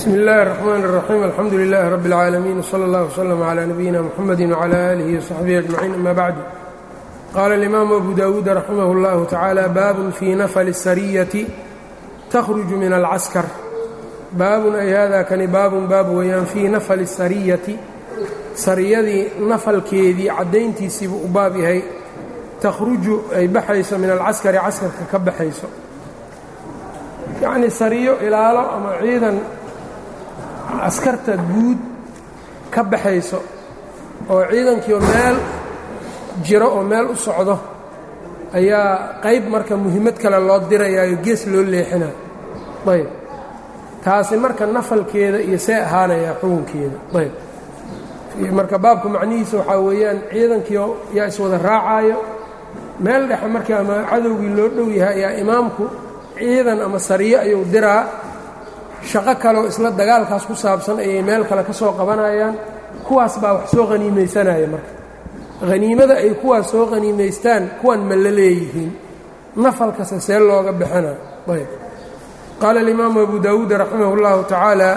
bsmi اllahi الرحmn الرaxيim alxamdu لlah rb اlcaalamiin wslى اllah wslm عlى nabiyina mxamedi wعlى alihi وصaxbihi aجmaciin ama bacdu qaala اlimaamu abu dawuud raximah اllahu tacaala baabun fii nafli الsariyati takhruju min alcaskar baabun ay hada kani baabun baab weeyaan fii nafli الsariyati sariyadii nafalkeedii caddayntiisiibuu u baab yahay takhruju ay baxayso min alcaskari caskarka ka baxayso yacnii sariyo ilaalo ama ciidan askarta guud ka baxayso oo ciidankiioo meel jiro oo meel u socdo ayaa qayb marka muhiimad kale loo dirayaayo gees loo leexinayo ayb taasi marka nafalkeeda iyo see ahaanayaa xukunkeeda ayb marka baabka macnihiisa waxaa weeyaan ciidankiio yaa iswada raacaayo meel dhexe markii ama cadowgii loo dhow yahay ayaa imaamku ciidan ama sariyo ayuu diraa shaqo kaleoo isla dagaalkaas ku saabsan ayay meel kale ka soo qabanayaan kuwaas baa wax soo haniimaysanaya marka haniimada ay kuwaas soo haniimaystaan kuwan ma la leeyihiin nafalkase see looga bixina ayb qaala alimaamu abu dawuud raximah اllahu tacaala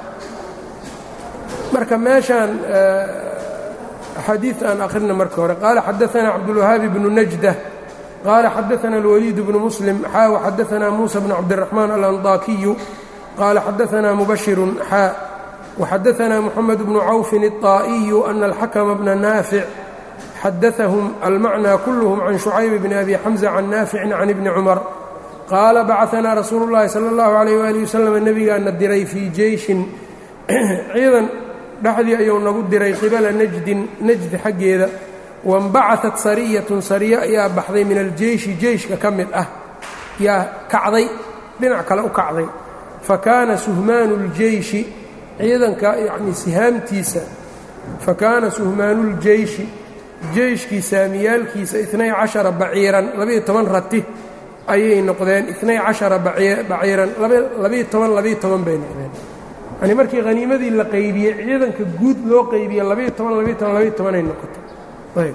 marka meeshaan xadiid aan akhrina marka hore qaala xadaثana cabdulwahaabi bnu najda qaala xadaثana اlwaliid bnu muslim xaa xadaثana muusa bnu cabdiraxmaan alandakiyu qaala xadaثana mubashiru xaa waxadaثana moxamed bnu cawfin الطaa'iyu ana alxakma bna naafic xadaثahum almacnى kulhm can shucayb bni abi xamza can naaficin can ibni cumar qaala bacaثanaa rasuulu اllahi salى اllahu عalيh wali waslm nebigaana diray fii jeyshin ciidan dhexdii ayuu nagu diray qibala najdin najdi xaggeeda wainbacatat sariyatun sariyo ayaa baxday min aljeyshi jeyshka ka mid ah yaa kacday dhinac kale u kacday fa kaana suhmaanu اljeyshi ciidanka yacnii sihaamtiisa fa kaana suhmaanu اljeyshi jeyshkii saamiyaalkiisa inay cashara baciiran labiiyo toban rati ayay noqdeen inay cashara baciiran labiiyo toban labiiyo toban bay noqdeen yani markii haniimadii la qaybiyey ciidanka guud loo qaybiye labiiyo toban labiiyo toban labiiyo tobanay noqotay ayb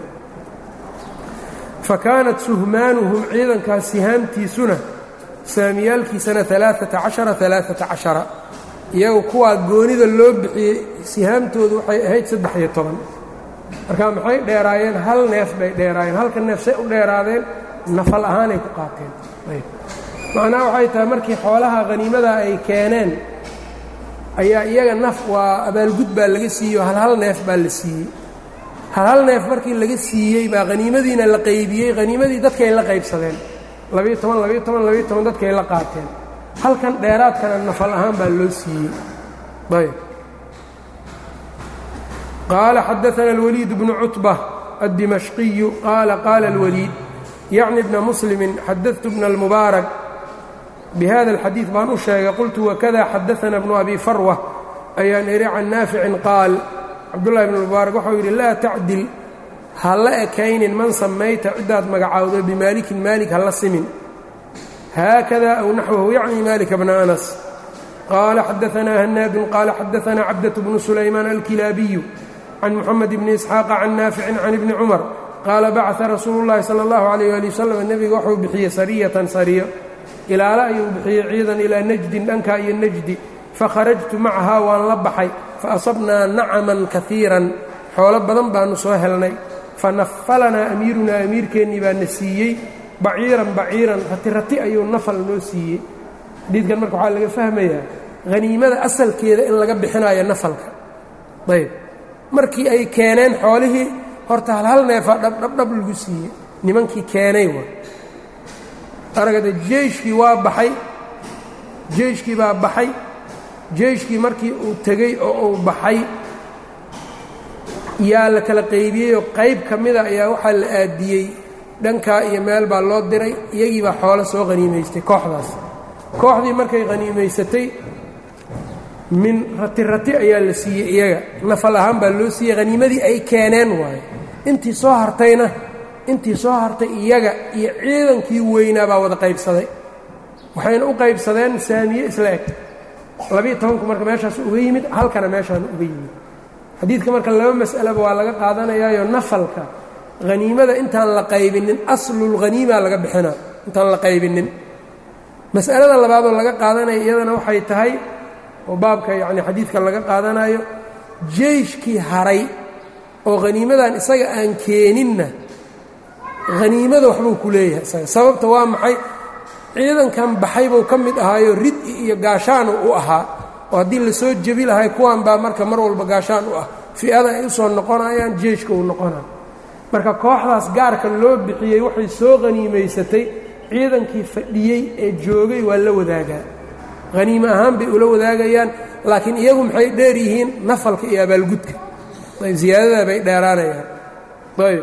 fa kaanat suhmaanuhum ciidankaas sihaamtiisuna saamiyaalkiisana alaaata cashara alaaata cashara iyagu kuwaa goonida loo bixiyey sihaamtoodu waxay ahayd saddex-iyo toban marka maxay dheeraayeen hal neef bay dheeraayeen halka neef say u dheeraadeen nafal ahaanay ku qaateen ayb macnaha waxay tahay markii xoolaha haniimada ay keeneen ayaa iyaga naf waa abaalgud baa laga siiyey oo hal hal neef baa la siiyey hal hal neef markii laga siiyey baa haniimadiina la qaybiyey haniimadii dadkay la qaybsadeen labiiyo toban labiiyo toban labiiyo toban dadkay la qaateen halkan dheeraadkana nafal ahaan baa loo siiyey ayb qaala xadaثana اlwaliid bnu cutba aلdimashqiyu qaala qaala اlwaliid yacni bna muslimi xadadtu bna اlmubaarak bhada اlxadiid baan u sheegay qultu wakada xadaثana bnu abi farwa ayaan idhi can naaficin qaal cabdullahi bn mubaarak waxau yidhi laa tacdil ha la ekaynin man samayta ciddaad magacaawdo bimaalikin maalik ha la simin haakada aw naxwahu yacni maalika bna anas qaala xadaثanaa hanaadun qaala xadaثana cabdaة bnu sulaymaan alkilaabiyu can muxamed bni isxaaqa can naaficin can ibni cumar qaala bacثa rasuulu اllahi salى اllahu عalيh ali wasalam nebiga wuxuu bixiyey sariyatan sariyo ilaalo ayuu bixiyey ciidan ilaa najdin dhankaa iyo najdi fakharajtu macahaa waan la baxay fa asabnaa nacaman kaiiran xoolo badan baannu soo helnay fa nafalanaa amiirunaa amiirkeennii baa na siiyey baciiran baciiran rati rati ayuu nafal noo siiyey xadiidkan marka waxaa laga fahmayaa haniimada asalkeeda in laga bixinayo nafalka ayb markii ay keeneen xoolihii horta hal hal neefaa dhabdhabdhab lagu siiyey nimankii keenay wa aragada jeyshkii waa baxay jeyshkii baa baxay jeyshkii markii uu tegey oo uu baxay yaa la kala qaybiyeyoo qayb ka mida ayaa waxaa la aadiyey dhankaa iyo meel baa loo diray iyagii baa xoolo soo haniimaystay kooxdaas kooxdii markay haniimaysatay min rati rati ayaa la siiyey iyaga nafal ahaan baa loo siiyey haniimadii ay keeneen waayo intii soo hartayna intii soo hartay iyaga iyo ciidankii weynaa baa wada qaybsaday waxayna u qaybsadeen saamiye isla eg labiiyo tobanku marka meeshaas uga yimid halkana meeshaana uga yimid xadiidka marka laba mas'alaba waa laga qaadanayaayo nafalka haniimada intaan la qaybinin aslulhaniima laga bixinaa intaan la qaybinin mas'alada labaadoo laga qaadanaya iyadana waxay tahay oo baabka yacni xadiidka laga qaadanayo jeyshkii haray oo haniimadan isaga aan keeninna haniimada waxbuu ku leeyahay isaga sababta waa maxay ciidankan baxay buu ka mid ahaayo rid-i iyo gaashaanu u ahaa oo haddii lasoo jebi lahay kuwan baa marka mar walba gaashaan u ah fi'ada ay u soo noqonayaan jeyshka uu noqonaya marka kooxdaas gaarka loo bixiyey waxay soo haniimaysatay ciidankii fadhiyey ee joogay waa la wadaagaa haniime ahaan bay ula wadaagayaan laakiin iyagu maxay dheer yihiin nafalka iyo abaalgudka ayb ziyaadadaa bay dheeraanayaan ayb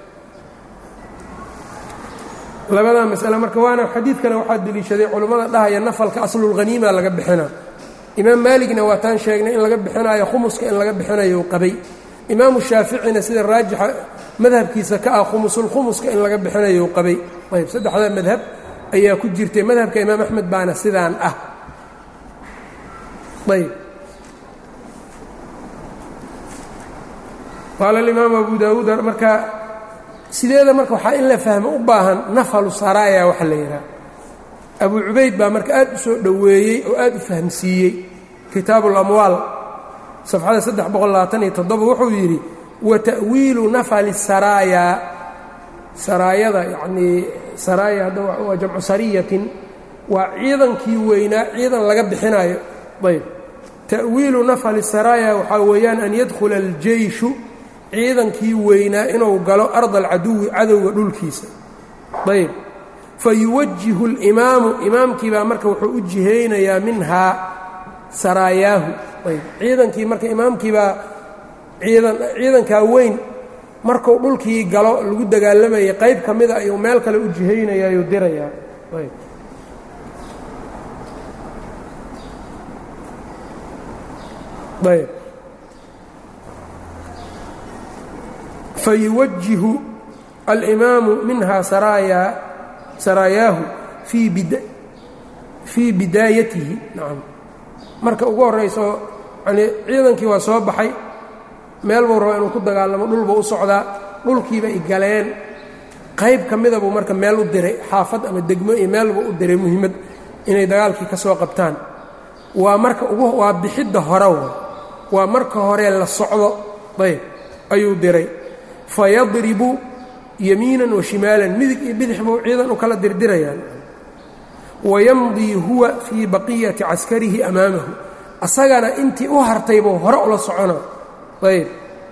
labadaa masale marka waana xadiidkana waxaa deliishaday culummada dhahaya nafalka aslulhaniima laga bixina imaam maaligna waa taan sheegnay in laga bixinayo khumuska in laga bixinayo qabay imaamu shaaficina sida raajixa madhabkiisa ka ah khumusulkhumuska in laga bixinayo qabay ayb saddexdaa madhab ayaa ku jirtay madhabka imaam axmed baana sidaan ah ayb qaala alimaamu abu daawuud marka sideeda marka waxaa in la fahmo u baahan nafalu saraaya waxa la yidhaha abu cubayd baa marka aad u soo dhoweeyey oo aad u fahamsiiyey kitaabu اlamwaal safxada saddex boqol labaatan iyo toddoba wuxuu yidhi wa ta'wiilu nafali saraaya saraayada yacnii saraaya hadda waa jamcu sariyatin waa ciidankii weynaa ciidan laga bixinayo ayb ta'wiilu nafali saraaya waxaa weeyaan an yadkhula aljeyshu ciidankii weynaa inuu galo arda alcaduwi cadowga dhulkiisa ayb fayuwajihu اlimaamu imaamkii baa marka wuxuu u jihaynayaa minhaa saraayaahu ayb ciidankii marka imaamkiibaa ciidan ciidankaa weyn markuu dhulkii galo lagu dagaalamayay qayb ka mida ayuu meel kale u jihaynayaayu dirayaa ayb ayb fayuwajihu alimaamu minhaa saraayaa saraayaahu fii bid fii bidaayatihi nacam marka ugu horrayso yani ciidankii waa soo baxay meel buu raba inuu ku dagaalamo dhulbuu u socdaa dhulkiibay galeen qayb ka mida buu marka meel u diray xaafad ama degmo iyo meel buu u diray muhiimad inay dagaalkii ka soo qabtaan waa marka ugu waa bixidda hore waa marka hore la socdo ayb ayuu diray fayadribu yamiinan wa shimaalan midig iyo bidix buu ciidan u kala dirdirayaan wayamdii huwa fii baqiyati caskarihi amaamahu asagana intii u hartay buu hore ula socona ayb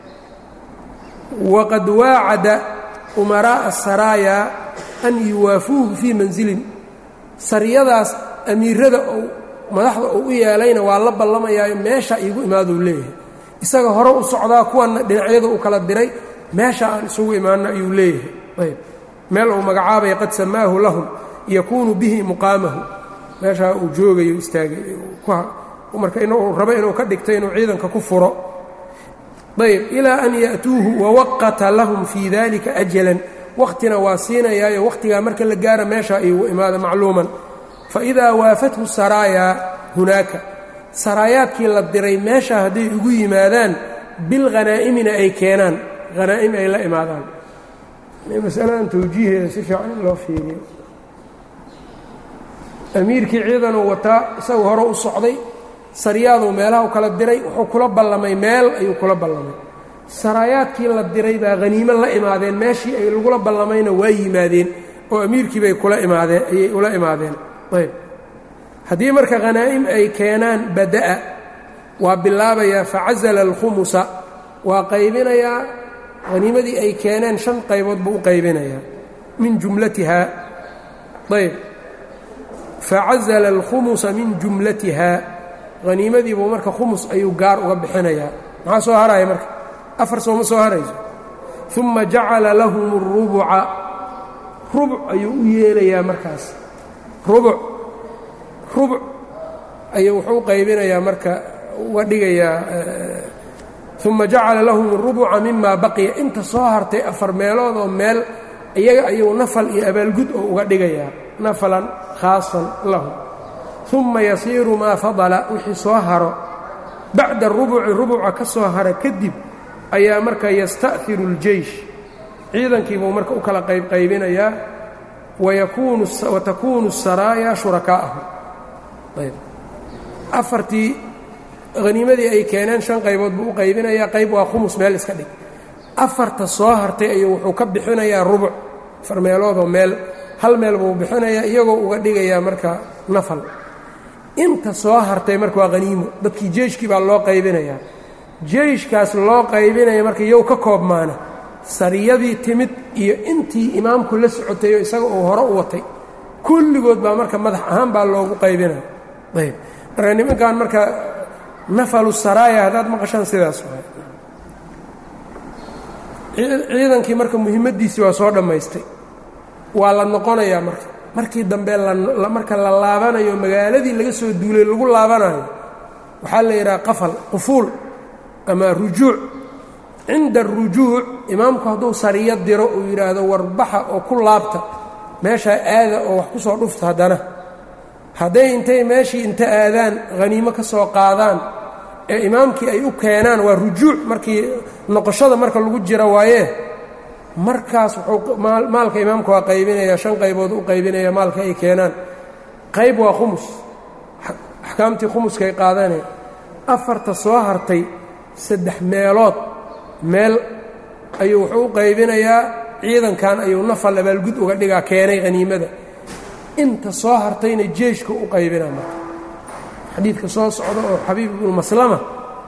waqad waacada umaraa'a saraaya an yuwaafuuhu fii mansilin sariyadaas amiirada ou madaxda uu u yeelayna waa la ballamayaayo meesha iigu imaaduu leeyahay isaga hore u socdaa kuwanna dhinacyada u kala diray meesha aan isugu imaanno ayuu leeyahay ayb meel uu magacaabaya qad samaahu lahum yakuunu bihi muqaamahu meeshaa uu joogayo istaagay marka inuu rabo inuu ka dhigto inuu ciidanka ku furo ayb ilaa an ya'tuuhu wawaqata lahum fii dalika ajalan wakhtina waa siinayaayo wakhtigaa marka la gaara meesha igu imaada macluuman faidaa waafathu saraayaa hunaaka saraayaadkii la diray meesha hadday ugu yimaadaan bilghanaa'imina ay keenaan hanaa'im ay la imaadaan masaladan tawjiiheeda si fiican in loo fiiriyo amiirkii ciidanuu wataa isagu hore u socday saryaaduu meelaha u kala diray wuxuu kula ballamay meel ayuu kula ballamay saraayaadkii la diray baa haniimo la imaadeen meeshii ay lagula ballamayna waa yimaadeen oo amiirkii bay kula imaadeen ayay ula imaadeen ayb haddii marka khanaa'im ay keenaan bada'a waa bilaabayaa facazala alkhumusa waa qaybinayaa haniimadii ay keeneen shan qaybood buu u qaybinayaa min jumlatihaa ayb facazala alkhumusa min jumlatihaa haniimadiibuu marka khumus ayuu gaar uga bixinayaa maxaa soo haraya marka afar sooma soo harayso uma jacala lahum اrubuca rubuc ayuu u yeelayaa markaas rubuc rubuc ayuu wuxuu u qaybinayaa marka uga dhigayaa uma jacala lahum اrubuca mima baqiya inta soo hartay afar meelood oo meel iyaga ayuu nafal iyo abaalgud oo uga dhigayaa nafalan khaasan lahum uma yasiiru maa fadala wixii soo haro bacda rubuci rubuca ka soo hara kadib ayaa marka yasta'hiru اljeysh ciidankiibuu marka u kala qaybqaybinayaa watakuunu الsaraaya shurakaa'ahu ayb afartii haniimadii ay keeneen shan qaybood buu u qaybinayaa qayb waa khumus meel iska dhig afarta soo hartay ayuu wuxuu ka bixinayaa rubuc afar meeloodoo meel hal meel buu bixinayaa iyagoo uga dhigayaa marka nafal inta soo hartay marka waa haniimo dadkii jeeshkii baa loo qaybinayaa jeyshkaas loo qaybinaya marka iyow ka koobmaana sariyadii timid iyo intii imaamku la socotayoo isaga uu hore u watay kulligood baa marka madax ahaan baa loogu qaybinaya ayb marka nimankan marka nafalu saraaya haddaad maqashaan sidaas waay ciidankii marka muhimaddiisii waa soo dhammaystay waa la noqonayaa marka markii dambe marka la laabanayo magaaladii laga soo duulay lagu laabanayo waxaa la yidhaha qafal qufuul ama rujuuc cinda arujuuc imaamku hadduu sariyo diro uu yidhaahdo warbaxa oo ku laabta meeshaa aada oo wax ku soo dhufta haddana hadday intay meeshii inta aadaan haniimo ka soo qaadaan ee imaamkii ay u keenaan waa rujuuc markii noqoshada marka lagu jira waayee markaas wuxuu maalka imaamka waa qaybinaya shan qaybood u qaybinaya maalka ay keenaan qayb waa khumus axkaamtii khumuskay qaadanaya afarta soo hartay saddex meelood meel ayuu wuxuu u qaybinayaa ciidankan ayuu nafal abaalgud uga dhigaa keenay haniimada inta soo hartayna jeeshka u qaybinaa marka xadiidka soo socda oo xabiib ibnu maslama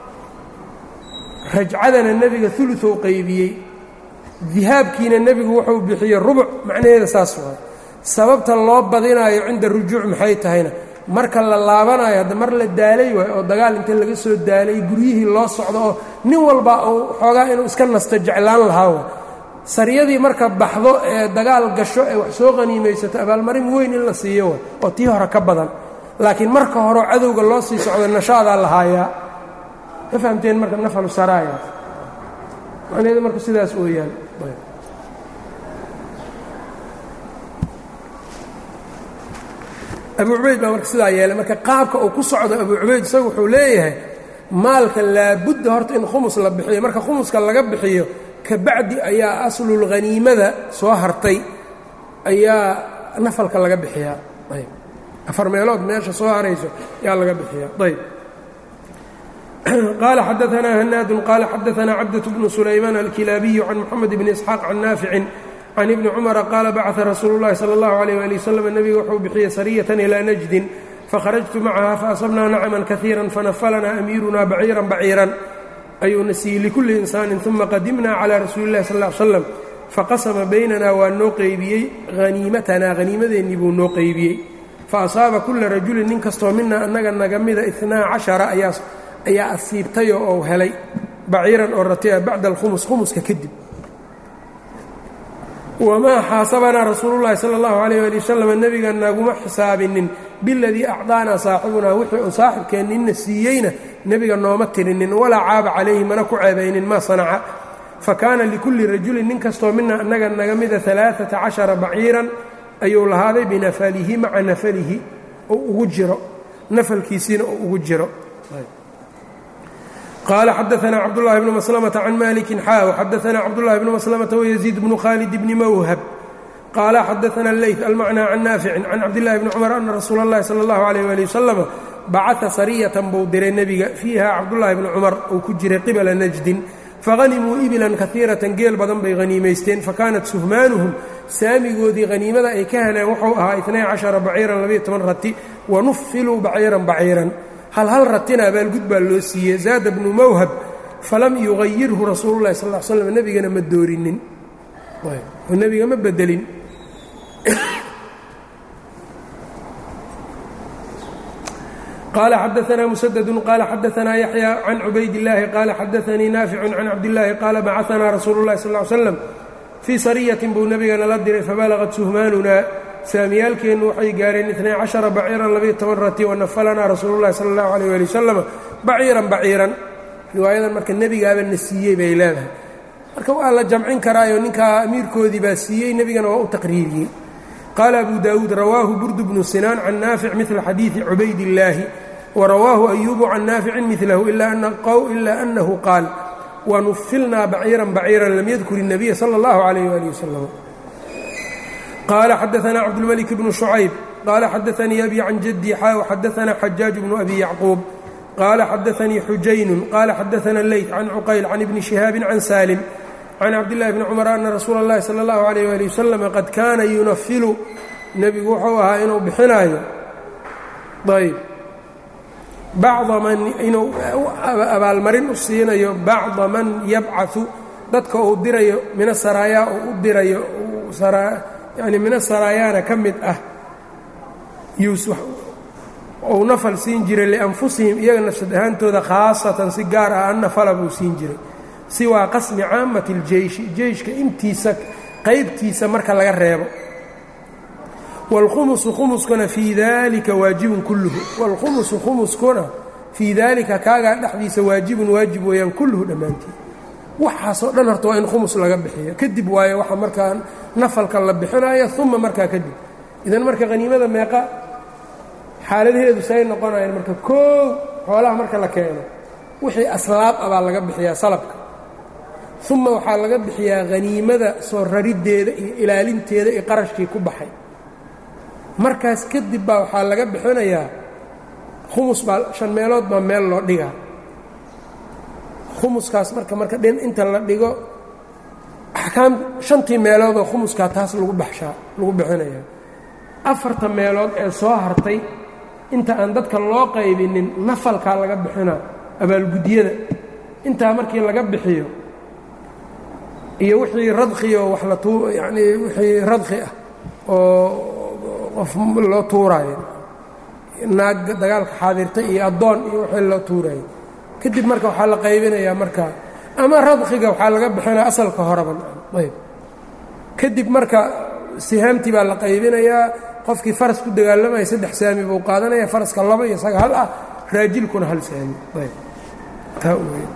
rajcadana nebiga uluou qaybiyey dihaabkiina nebigu wuxuu bixiyey rubuc macnaheeda saas waay sababta loo badinaayo cinda rujuuc maxay tahayna marka la laabanayo hadda mar la daalay waay oo dagaal inta laga soo daalay guryihii loo socdo oo nin walba uu xoogaa inuu iska nasto jeclaan lahaa wa sariyadii marka baxdo ee dagaal gasho ee wax soo qaniimaysato abaalmarin weyn in la siiyo way oo tii hore ka badan laakiin marka horeo cadowga loo sii socdo nashaadaa la haayaa ma fahamteen marka nafalu saraayaas macnaheedu marka sidaas ooyaan abu cubayd baa marka sidaa yeelay marka qaabka uu ku socdo abu cubayd isagu wuxuu leeyahay maalka laabudda horta in khumus la bixiyo marka khumuska laga bixiyo kabacdi ayaa aslulhaniimada soo hartay ayaa nafalka laga bixiyaa ayb afar meelood meesha soo harayso ayaa laga bixiyaa ayb qaala xadaanaa hanaadun qaala xadaanaa cabdaة bnu sulaymaan alkilaabiyu can moxamed bni isxaaq can naaficin can ibni cumara qaala bacثa rasuulu اllahi salى اllahu عalيh ali waslm nebiga wuxuu bixiyey sariyatan ilaa najdin fakharajtu macaha faasabnaa nacman kahiira fanafalanaa amiiruna baciiran baciiran ayuuna siiyey likulli insaanin uma qadimna calى rasuuli اllahi sal ا slam faqasama baynana waa noo qeybiyey haniimatanaa haniimadeennii buu noo qeybiyey faasaaba kula rajulin nin kastoo mina annaga naga mida inaa cashara ayaa asiibtayoo ou helay baciiran oo ratiya bacda alkhumus khumuska kadib wamaa xaasabanaa rasuulullahi sala allahu calayh ali wasalam nebiga naguma xisaabinin biladii acdaanaa saaxibunaa wixii uu saaxibkeenninna siiyeyna nebiga nooma tirinin walaa caaba calayhi mana ku ceebaynin maa sanaca fa kaana likulli rajulin nin kastoo mina annaga naga mida alaaata cashara baciiran ayuu lahaaday binafalihi maca nafalihi oo ugu jiro nafalkiisiina oo ugu jiro qaala xadaanaa cabdulahi bnu maslamata can malikin xaa xadaanaa cabdulahi bnu maslamata wayaziid bnu khaalid bni mawhab qaala xadaana leyt almacnaa can naaficin can cabdillahi bni cumar ana rasuula اllahi sala اllahu alayh ali wasalam bacaa sariyatan buu diray nebiga fiiha cabdulahi bni cumar uu ku jiray qibala najdin fahanimuu ibilan kaiiratan geel badan bay haniimaysteen fakanat suhmaanuhum saamigoodii haniimada ay ka heleen wuxuu ahaa inay cashara baciiran labayo toban rati wanufiluu baciiran baciiran hal hal ratina abaalgud baa loo siiyey zaada bnu mawhab falam yugayirhu rasuulu llahi sal l slam nebigana ma doorinin oo nebiga ma bedelin qال xadaثna mسdd qال xadaثna yaحyى can cubayd الlahi qال xadaثanii naafic can cabdالlahi qaala bacaثna rasuulu الlahi sal اه slam fii saryatin buu nebigana la diray fabalغat suhmaanuna saamiyaalkeennu waxay gaareen itnay caشhara baciiran labiyo toban rati wanafalanaa rasuulu الlahi salى الlahu عalيه ali wasalam baciiran baciiran riwaayadan marka nebigaaba na siiyey bay leedahay marka waa la jamcin karaayo ninkaa amiirkoodii baa siiyey nebigana waa u taqriiriyey qaala abu daawuud rawaahu burdu bnu sinaan can naafic midla xadiidi cubayd illaahi warawaahu ayuubu can naaficin milahu ila annahu qaal wanufilnaa baciiran baciiran lam yadkur الnabiya salى اllahu عalayh ali wasalam qaala xadaanaa cabdulmalik bnu shucayb qaala xadaanii abi can jaddi xaa xadaanaa xajaaj bnu abi yacquub qaala xadaanii xujaynun qaala xadaana leyt can cuqayl can ibni shihaabin can saalim can cabdillahi bni cumar ana rasuula اllahi salى اllahu alayh wali wasalam qad kaana yunafilu nebigu wuxuu ahaa inuu bixinaayo ayb bacda man inuu abaalmarin u siinayo bacda man yabcaثu dadka uu dirayo mina saraayaa uu u dirayo yani mina saraayaana ka mid ah ou nafal siin jiray lianfusihim iyaga nafsad ahaantooda khaasatan si gaar ah annafala buu siin jiray siwaa qasmi caamati اljeyshi jeyshka intiisa qaybtiisa marka laga reebo wاlkhumusu khumuskuna fii dalika waajibun kulluhu wاlkhumusu khumuskuna fii daalika kaagaa dhexdiisa waajibun waajib weeyaan kulluhu dhammaantii waxaasoo dhan horta waa in khumus laga bixiyo kadib waayo waxa markaa nafalka la bixinayo uma markaa kadib idan marka haniimada meeqa xaaladaheedu say noqonayaan marka koow xoolaha marka la keeno wixii aslaab ah baa laga bixiyaa salabka uma waxaa laga bixiyaa haniimada soo rariddeeda iyo ilaalinteeda iyo qarashkii ku baxay markaas kadib baa waxaa laga bixinayaa khumus baa shan meelood baa meel loo dhigaa khumuskaas marka marka dhin inta la dhigo axkaam shantii meeloodoo khumuskaa taas lagu baxshaa lagu bixinayaa afarta meelood ee soo hartay inta aan dadka loo qaybinin nafalkaa laga bixinaa abaalgudyada intaa markii laga bixiyo iyo wixii radkioo wax la tuu yacnii wixii radki ah oo qof loo tuuraayo naag dagaalka xaadirtay iyo addoon iyo wixii loo tuuraayo kadib marka waxaa la qaybinayaa markaa ama radkiga waxaa laga bixinaya asalka horeba ayb kadib marka sihaamtii baa la qaybinayaa qofkii faras ku dagaalamaya saddex saami buu qaadanaya faraska laba iyo isaga hal ah raajilkuna hal saami ayb taa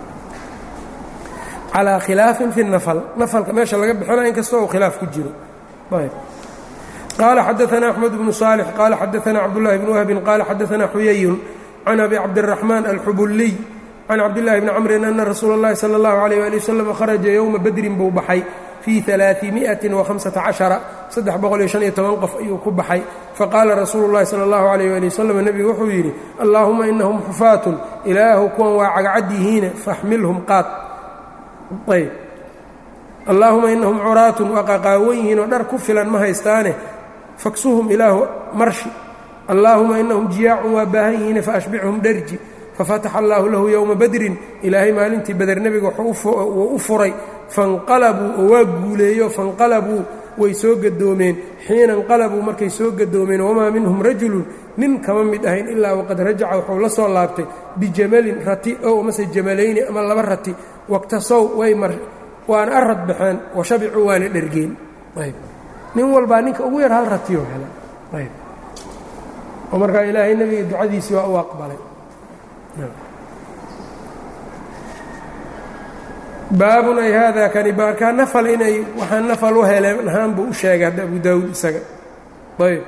calaa khilaafin fi nafal nafalka meesha laga bixinaya inkastoo uu khilaaf ku jiro ayb qaala xadaana axmed bnu saalix qaala xadaana cabdullahi bni wahbin qaala xadaana xuyayun can abi cabdiraxmaan alxubuliy can cabdillahi bni camrin ana rasuula اllahi salى اllahu alayh ali wasalam kharaja yowma badrin buu baxay fii alaaimiatin wahamsata cashara saddex boqol iyo shan iyo toban qof ayuu ku baxay faqaala rasuulu llahi sala allahu alayh ali wasalam nebigu wuxuu yidhi allaahuma inahum xufaatun ilaahu kuwan waa cagcad yihiine faxmilhum qaad ayb allaahuma inahum curaatun waa qaqaawan yihiin oo dhar ku filan ma haystaane faksuhum ilaahu marshi allaahuma inahum jiyaacun waa baahan yihiine faashbichum dharji fafataxa allaahu lahu yowma badrin ilaahay maalintii bader nebiga wuu u furay fanqalabuu oo waa guuleeyo fanqalabuu way soo gadoomeen xiina inqalabuu markay soo gadoomeen wamaa minhum rajulun nin kama mid ahayn ilaa waqad rajaca wuxuu la soo laabtay bijamalin rati ow amase jamalayni ama laba rati waqtasow way mar waana arad baxeen wa shabicuu waana dhergeen ayb nin walbaa ninka ugu yar hal ratiyo hela ayb oo markaa ilaahay nebiga ducadiisii waa u aqbalay baabun ay haadaa kani baarkaa nafal inay waxaa nafal u heleen ahaan buu u sheegay hadda abu daawuud isaga ayb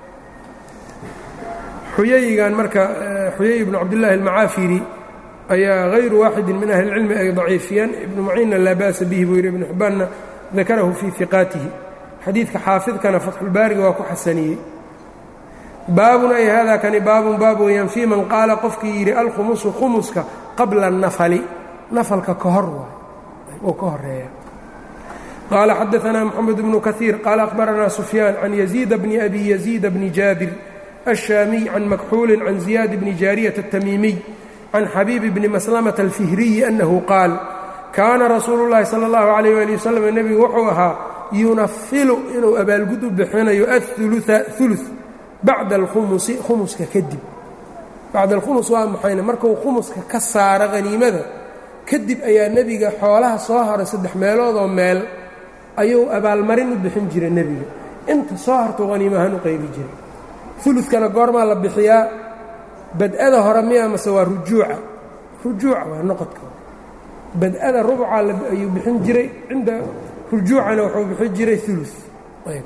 xuyayigan marka xuyay ibnu cabdillaahi almacaafiri ayaa hayru waaxidin min ahli اlcilmi ay daciifiyeen ibnu maciinna laa ba'sa bihi buu yidhi ibnu xibbaanna dakarahu fii hiqaatihi xadiidka xaafidkana fatxulbaariga waa ku xasaniyey baabun ay haadaa kani baabun baab weeyaan fii man qaala qofkii yidhi alkhumusu khumuska qabla الnafali nafalka ka hor waay oo ka horeeya qaala xadaanaa moxamed bnu kaiir qaala akhbaranaa sufyaan can yaziida bni abi yaziida bni jaabir الشاamiي can makxuuli can زiyaad bni jaariyaة التamiimiy can xabiib bni maslamaة الfihriyi أnahu qaal kaana rasuulu الlahi salى الlahu عalيه ali waslm nebigu wuxuu ahaa yunafilu inuu abaalgud u bixinayo aلثuluثa ثuluث bacda اlkhumusi khumuska kadib bacda alkhumus waa maxayne markuu khumuska ka saaro haniimada kadib ayaa nebiga xoolaha soo haray saddex meeloodoo meel ayuu abaalmarin u bixin jiray nebiga inta soo hartuu haniimahaan u qaybi jiray ulukana goormaa la bixiyaa bad-ada hore miya mase waa rujuuca rujuuca waa noqodka bad-ada rubca ayuu bixin jiray cinda rujuucana wuxuu bixin jiray ulu ayb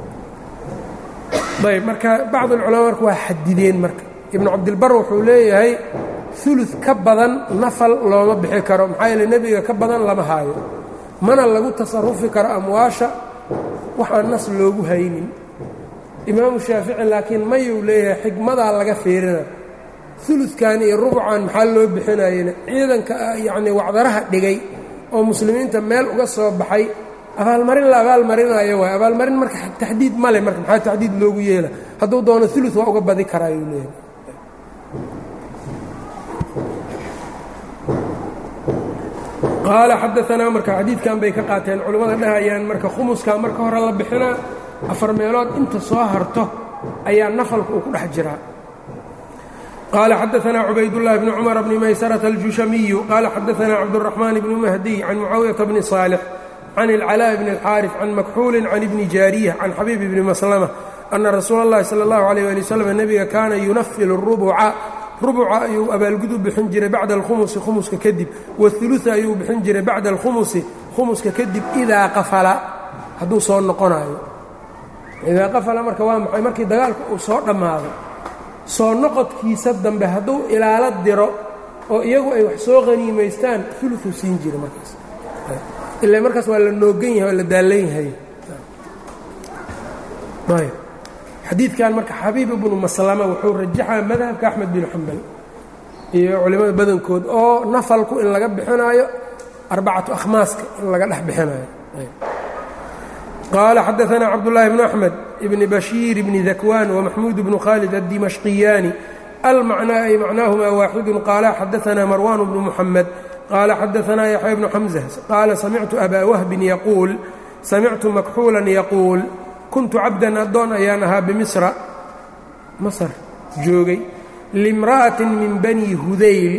ayb marka bacd alculamaa marka waa xadideen marka ibnu cabdilbar wuxuu leeyahay ulu ka badan nafal looma bixi karo maxaa yeele nebiga ka badan lama haayo mana lagu tasarufi karo amwaasha waxaan nas loogu haynin imaamu shaafici laakiin mayuu leeyahay xikmadaa laga fiirina uludkan iyo rubucan maxaa loo bixinayena ciidanka yacnii wacdaraha dhigay oo muslimiinta meel uga soo baxay abaalmarin la abaalmarinayo waay abaalmarin marka taxdiid male marka maxaa taxdiid loogu yeela hadduu doono ulud waa uga badi karaa ayuu leeyahay qaala xadaanaa marka xadiidkan bay ka qaateen culimmada dhahayaan marka khumuskaa marka hore la bixinaa afar meelood inta soo harto ayaa nafalka uu ku dhex jiraa qaala xadaanaa cubaydullahi bni cumar bni maysarata aljushamiyu qaala xadaanaa cabduraxmaan bni mahdiy can mucaawiyata bni saalix can ilcalaaءi bni alxaarif can makxuulin can ibni jaariya can xabiib bni maslama ana rasuula اllahi sala اllahu alayh ali wasalam nebiga kaana yunafilu rubuca rubuca ayuu abaalgud u bixin jiray bacda alkhumusi khumuska kadib wauluثa ayuu bixin jiray bacda alkhumusi khumuska kadib idaa qafala hadduu soo noqonayo idaa qafala marka waa maxay markii dagaalka uu soo dhammaado soo noqodkiisa dambe hadduu ilaalo diro oo iyagu ay wax soo qaniimaystaan uluu siin jira markaas ila markaas waa la noogan yahay waa la daallan yahay xadiidkan marka xabiib ibnu maslama wuxuu rajaxaa madhabka axmed bin xambal iyo culimmada badankood oo nafalku in laga bixinaayo arbacatu akhmaaska in laga dhex bixinayo qaala xadaanaa cabdullaahi bnu axmed ibni bashiir ibni dakwaan wamaxmuud bnu khaalid addimashqiyaani almacnaa ay macnaahumaa waaxidun qaala xadaanaa marwaan bnu muxamed qaala xadaanaa yaxya bnu xamza qaala samictu abaa wahbin yaquul samictu makxuulan yaquul kuntu cabdan addoon ayaan ahaa bimisra masar joogay limra'atin min bani hudayl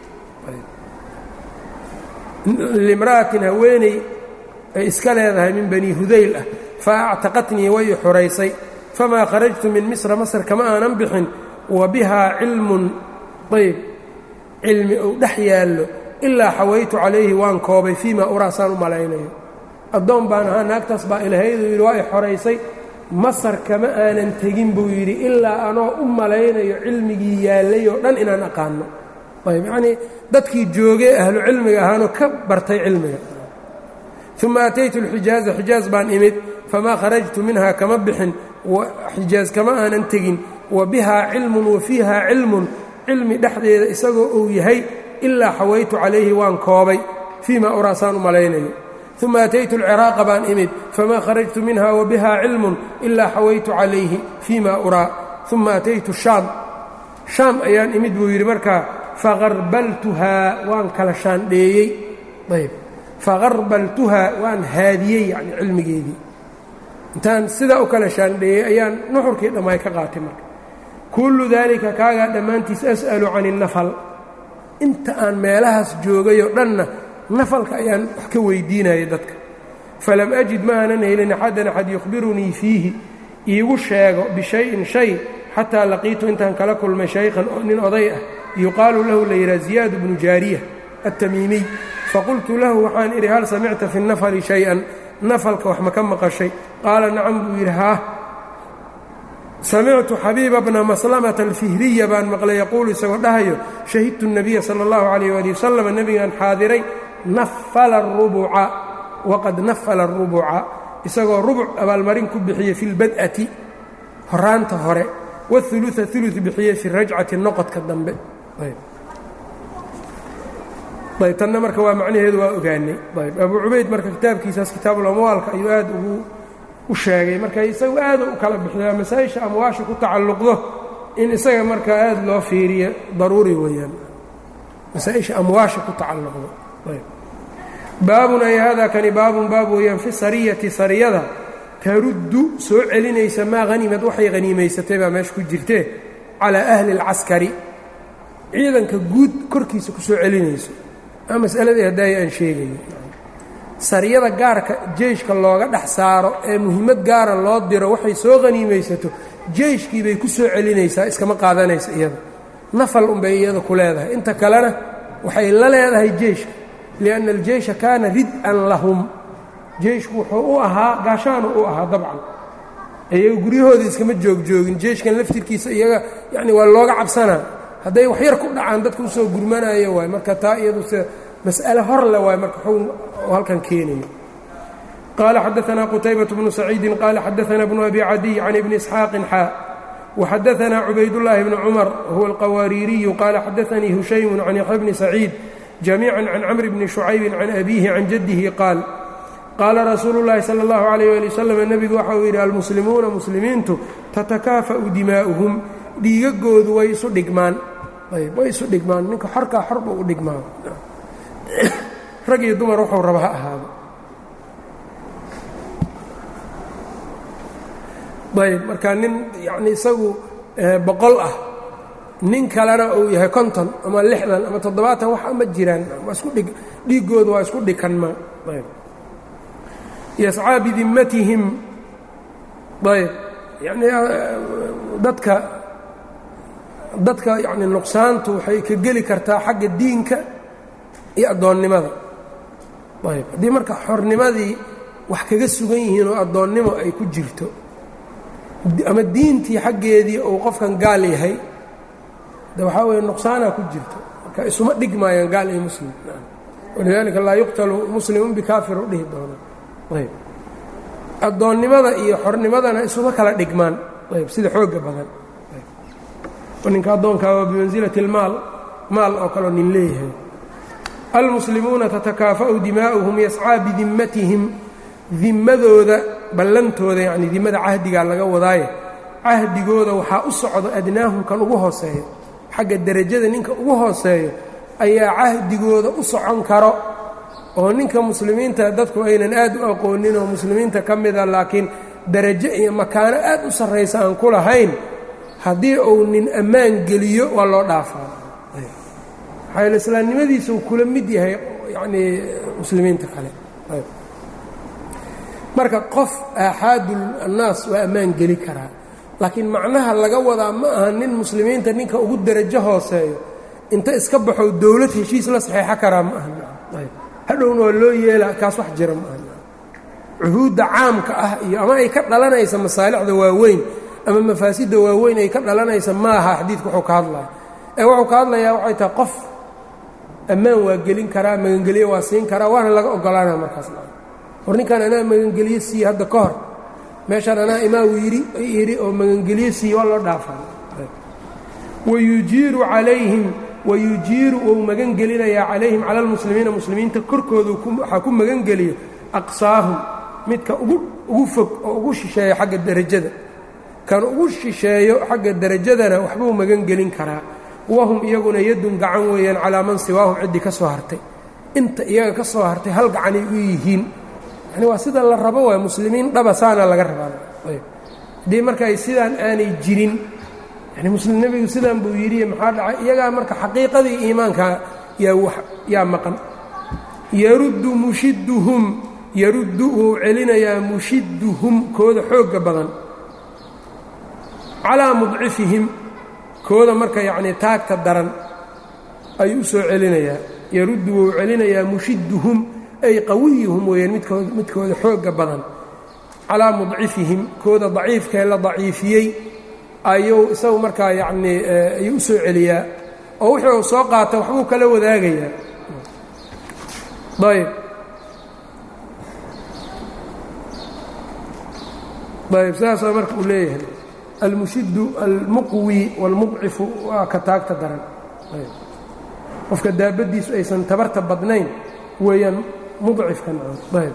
limra'atin haweeney ay iska leedahay min bani hudayl ah fa actaqatnii way i xuraysay famaa kharajtu min misra masar kama aanan bixin wa bihaa cilmun ayb cilmi ou dhex yaallo ilaa xawaytu calayhi waan koobay fii maa uraasaan u malaynayo addoon baan ahaa naagtaas baa ilahayduu yidhi waa i xoraysay masar kama aanan tegin buu yidhi ilaa anoo u malaynayo cilmigii yaallay oo dhan inaan aqaano ayb yacnii dadkii joogee ahlu cilmiga ahaanoo ka bartay cilmiga uma ataytu alxijaaza xijaaz baan imid famaa kharajtu minhaa kama bixin xijaaz kama aanan tegin wa bihaa cilmun wa fiihaa cilmun cilmi dhexdeeda isagoo uu yahay ilaa xawaytu calayhi waan koobay fii maa uraasaan u malaynayo uma ataytu alciraaqa baan imid famaa kharajtu minha wa biha cilmun ilaa xawaytu calayhi fii ma uraa uma ataytu shaam shaam ayaan imid buu yidhi markaa faqarbaltuhaa waan kala shaandheeyey ayb faqarbaltuhaa waan haadiyey yani cilmigeedii intaan sidaa u kala shaandheeyey ayaan nuxurkii dhammaay ka qaatay marka kullu daalika kaagaa dhammaantiis as'alu can innafal inta aan meelahaas joogayoo dhanna nafalka ayaan wax ka weydiinayay dadka falam ajid ma aanan helin axadan axad yukhbirunii fiihi iigu sheego bishayin shay xataa laqiitu intaan kala kulmay shaykhan nin oday ah yuqaalu lahu la yidhaha ziyaad bnu jaariya altamiimiy faqultu lahu waxaan idhi hal samicta fi nafali shay-an nafalka wax ma ka maqashay qaala nacam buu yidhi haah samictu xabiiba bna maslamata alfihriya baan maqlay yaquulu isagoo dhahayo shahidtu الnabiya salى اllahu alayh ali wasalam nebigaan xaadiray nafala الrubuca waqad nafala الrubuca isagoo rubuc abaalmarin ku bixiyey fi اlbad'ati horaanta hore wاثuluثa ثuluث bixiyey fi rajcati noqodka dambe ayb tanna marka waa macnaheedu waa ogaanay ayb abu cubayd marka kitaabkiisaas kitaabulamwaalka ayuu aad ugu u sheegay marka isagu aad u kala bixiyaa masaa-isha amwaasha ku tacalluqdo in isaga marka aad loo fiiriyo daruuri weeyaan masaa-isha amwaasha ku tacalluqdo ayb baabun ay hada kani baabun baab weeyaan fi sariyati sariyada taruddu soo celinaysa maa hanimad waxay haniimaysatay baa meesha ku jirtee calaa ahli اlcaskari ciidanka guud korkiisa ku soo celinayso aa masaladii haddaaya aan sheegayo sariyada gaarka jeyshka looga dhex saaro ee muhiimad gaara loo diro waxay soo haniimaysato jeyshkii bay ku soo celinaysaa iskama qaadanaysa iyada nafal unbay iyada ku leedahay inta kalena waxay la leedahay jeyshka lianna aljeysha kaana rid-an lahum jeyshku wuxuu u ahaa gaashaanu u ahaa dabcan iyaga guryahooda iskama joogjoogin jeyshkan laftirkiisa iyaga yacni waa looga cabsanaa hadday wax yar ku dhacaan dadka usoo gurmanayo waay marka taa iyadu se mas'ale hor le waay marka xugn halkan keenayo qaala xadaanaa qutaybaة bnu saciidi qaala xadaanaa bnu abi cadiy can ibni isxaaqin xaa وxadaثna cubaydاللahi بn cmر whuwa الqawaariiriyu qaala xadaثanii hushaymu can yaxya bni saciid jamiica can cmr bni شhucaybi can abihi can jadihi qaal qaala rasuulu اllahi salى اllahu عalيyه ali wslam nebigu waxa uu yidhi almuslimuuna muslimiintu tatakaafa'u dimaa'uhum dhiigagoodu way isu dhigmaan way isu dhigmaan ninka xorkaa xorba u dhigmaa rag iyo dumar wuxuu raba ha ahaado ayb marka nin yacni isagu boqol ah nin kalena uu yahay konton ama lixdan ama toddobaatan wax ma jiraan waa isku dhig dhiiggooda waa isku dhikanmaa ayb yascaa bidimmatihim ayb yani dadka dadka yacni nuqsaantu waxay ka geli kartaa xagga diinka iyo addoonnimada ayb haddii marka xornimadii wax kaga sugan yihiin oo addoonnimo ay ku jirto ama diintii xaggeedii uu qofkan gaal yahay de waxaa weeye nuqsaanaa ku jirto marka isuma dhigmaayaan gaal iyo muslim walidaalika laa yuqtalu muslimun bikaafir u dhihi doona ayb addoonnimada iyo xornimadana isuma kala dhigmaan ayb sida xoogga badan ninka addoonkaa waa bimansilati اlmaal maal oo kaleo nin leeyahay almuslimuuna tatakaafa'u dimaa'uhum yascaa bidimmatihim dimmadooda ballantooda yacni dimmada cahdigaa laga wadaaye cahdigooda waxaa u socdo adnaahum kan ugu hooseeyo xagga derajada ninka ugu hooseeyo ayaa cahdigooda u socon karo oo ninka muslimiinta dadku aynan aad u aqoonin oo muslimiinta ka mida laakiin darajo iyo makaano aad u sarraysa aan ku lahayn haddii uu nin ammaan geliyo waa loo dhaafaa maxaa islaamnimadiisa uu kula mid yahay yacnii muslimiinta kale marka qof aaxaadul annaas waa ammaan geli karaa laakiin macnaha laga wadaa ma aha nin muslimiinta ninka ugu derajo hooseeyo inta iska baxo dowlad heshiis la saxeexo karaa ma aha hadhowna waa loo yeelaa kaas wax jira ma aha cuhuudda caamka ah iyo ama ay ka dhalanaysa masaalixda waaweyn ama mafaasidda waaweyn ay ka dhalanaysa ma aha xadiidku wuxuu ka hadlaya ee wuxuu ka hadlayaa waxay tahay qof ammaan waa gelin karaa magangelyo waa siin karaa waana laga ogolaanaa markaas war ninkan anaa magangelyo siiye hadda ka hor meeshaan anaa imaamu yidhi yidhi oo magangelyo siiye waa loo dhaafaa wayujiiru calayhim wayujiiru wou magan gelinayaa calayhim cala almuslimiina muslimiinta korkooda waxaa ku magan geliyo aqsaahum midka ugu ugu fog oo ugu shisheeyo xagga derajada kan ugu shisheeyo xagga derajadana waxbuu magan gelin karaa wahum iyaguna yadun gacan weeyaan calaa man siwaahum ciddii ka soo hartay inta iyaga ka soo hartay hal gacanay u yihiin yani waa sida la rabo waay muslimiin dhaba saana laga rabaa haddii marka ay sidaan aanay jirin yani muslim nebigu sidaan buu yidhi maxaa dhacay iyagaa marka xaqiiqadii iimaanka yaa wax yaa maqan yaruddu mushiduhum yaruddu wuu celinayaa mushiduhum kooda xoogga badan calaa mudcifihim kooda marka yacnii taagta daran ayuu u soo celinayaa yaruddu wuu celinayaa mushiduhum ay qawiyuhum weeyaan midkood midkooda xoogga badan calaa mudcifihim kooda daciifkae la daciifiyey ayuu isagu markaa yacnii ayuu u soo celiyaa oo wuxuu u soo qaata waxbuu kala wadaagayaa ayb ayb sidaasaa marka uu leeyahay almushidu almuqwi wاlmudcifu waa ka taagta daran qofka daabaddiisu aysan tabarta badnayn weeyaan mudcifka ayb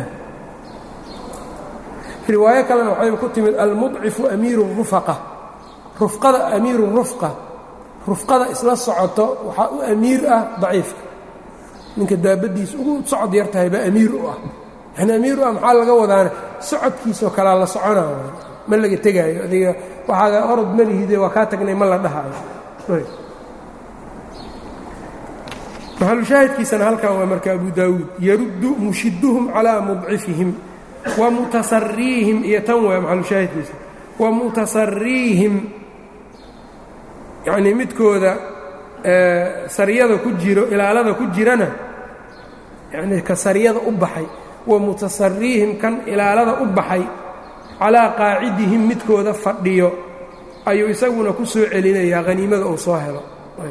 riwaayo kalena waxayba ku timid almudcifu amiiru rufaqa rufqada amiiru rufqa rufqada isla socoto waxaa u amiir ah daciifka ninka daabaddiisa ugu socod yar tahay baa amiir u ah yani amiir u ah maxaa laga wadaana socodkiisoo kalaa la soconaayo ma laga tegaayo adiga waxaaga orod malihide waa kaa tagnay ma la dhahaayo maxalushaahidkiisana halkan waa marka abu daawuud yaruddu mushiduhum calaa mudcifihim wa mutasariihim iyo tan waa maxalushaahidkiisa wa mutasariihim yacnii midkooda sariyada ku jiro ilaalada ku jirana yacnii ka sariyada u baxay wa mutasariihim kan ilaalada u baxay calaa qaacidihim midkooda fadhiyo ayuu isaguna ku soo celinayaa haniimada uu soo helo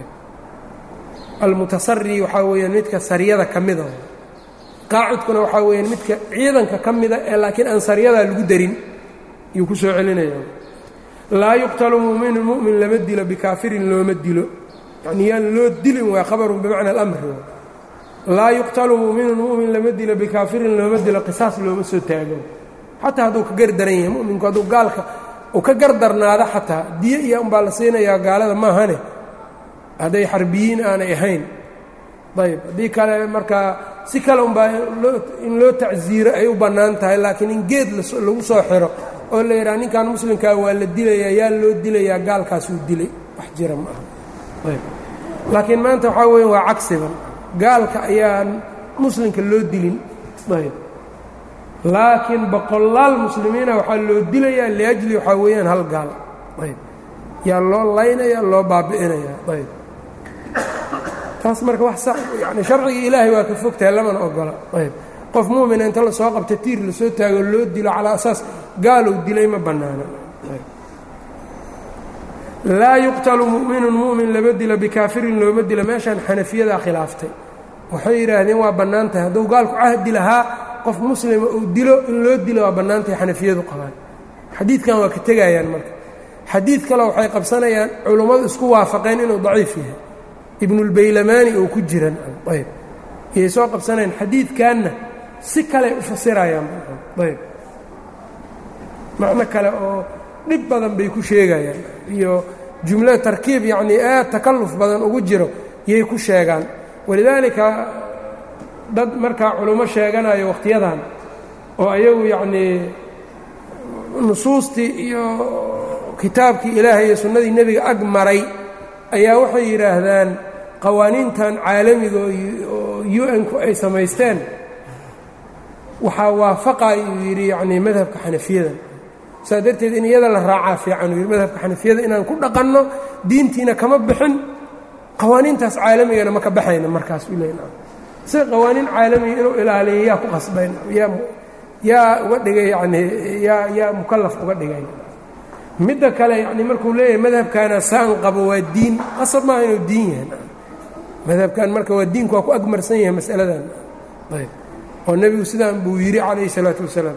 almutasari waxaa weeyaan midka sariyada ka mida qaacidkuna waxaa weeyaan midka ciidanka ka mida ee laakiin aan sariyadaa lagu darin ayuu ku soo celinaya laa yuqtalu mu'minu mu'min lama dilo bikaafirin looma dilo yacnii yaan loo dilin waa khabarun bimacna alamri laa yuqtalu mu'minun mu'min lama dilo bikaafirin looma dilo qisaas looma soo taago xataa hadduu ka gardaran yahay mu'minku hadduu gaalka uu ka gardarnaado xataa diyo iyo unbaa la siinayaa gaalada maahane hadday xarbiyiin aanay ahayn ayb haddii kale markaa si kale unbaa in loo tacsiiro ay u bannaan tahay laakiin in geed lagu soo xiro oo la yidhaha ninkan muslimkaa waa la dilayaa yaa loo dilayaa gaalkaasuu dilay wax jira ma aha ayb laakiin maanta waxaa weya waa cagsiban gaalka ayaan muslimka loo dilin ayb laakiin boqolaal muslimiina waxaa loo dilayaa liajli waxaa weeyaan hal gaal ayb yaa loo laynaya loo baabi'inaya ayb taas marka wax sax yani sharcigii ilaahay waa ka fogtahay lamana ogola ayb qof muumina inta lasoo qabta tiir lasoo taago loo dilo calaa asaas gaalow dilay ma bannaana laa yuqtalu mu'minun mu'min lama dilo bikaafirin looma dilo meeshaan xanafiyadaa khilaaftay waxay yidhaahdeen waa bannaan tahay hadduu gaalku cahdi lahaa qof muslima uu dilo in loo dilo waa bannaan tahay xanafiyadu qabaan xadiidkan waa ka tegayaan marka xadiid kale waxay qabsanayaan culummadu isku waafaqeen inuu daciif yahay ibnulbaylamaani oo ku jiran ayb iyay soo qabsanayaan xadiidkanna si kaley u fasirayaan ayb macno kale oo dhib badan bay ku sheegayaan iyo jumlo tarkiib yacnii aad takalluf badan ugu jiro yay ku sheegaan walidaalika dad markaa culummo sheeganayo wakhtiyadan oo ayagu yacnii nusuustii iyo kitaabkii ilaahay iyo sunnadii nebiga ag maray ayaa waxay yidhaahdaan qawaaniintan caalamiga oo u n-ku ay samaysteen waxaa waafaqay uu yidhi yacnii madhabka xanafiyadan saa darteed in iyada la raacaa fiican uu yidhi madhabka xanafiyada inaan ku dhaqanno diintiina kama bixin qawaaniintaas caalamigana ma ka baxayna markaas u leyn sida qawaaniin caalamiga inuu ilaaliyo yaa ku qasbayn yaa yaa uga dhigay yacnii yaa yaa mukallaf uga dhigay midda kale yacnii markuu leeyahay madhabkaana saan qabo waa diin qasab maaha inuu diin yahay madhabkan marka waa diinku waa ku agmarsan yahay masaladan ayb oo nebigu sidaan buu yidhi calayhi salaatu wasalaam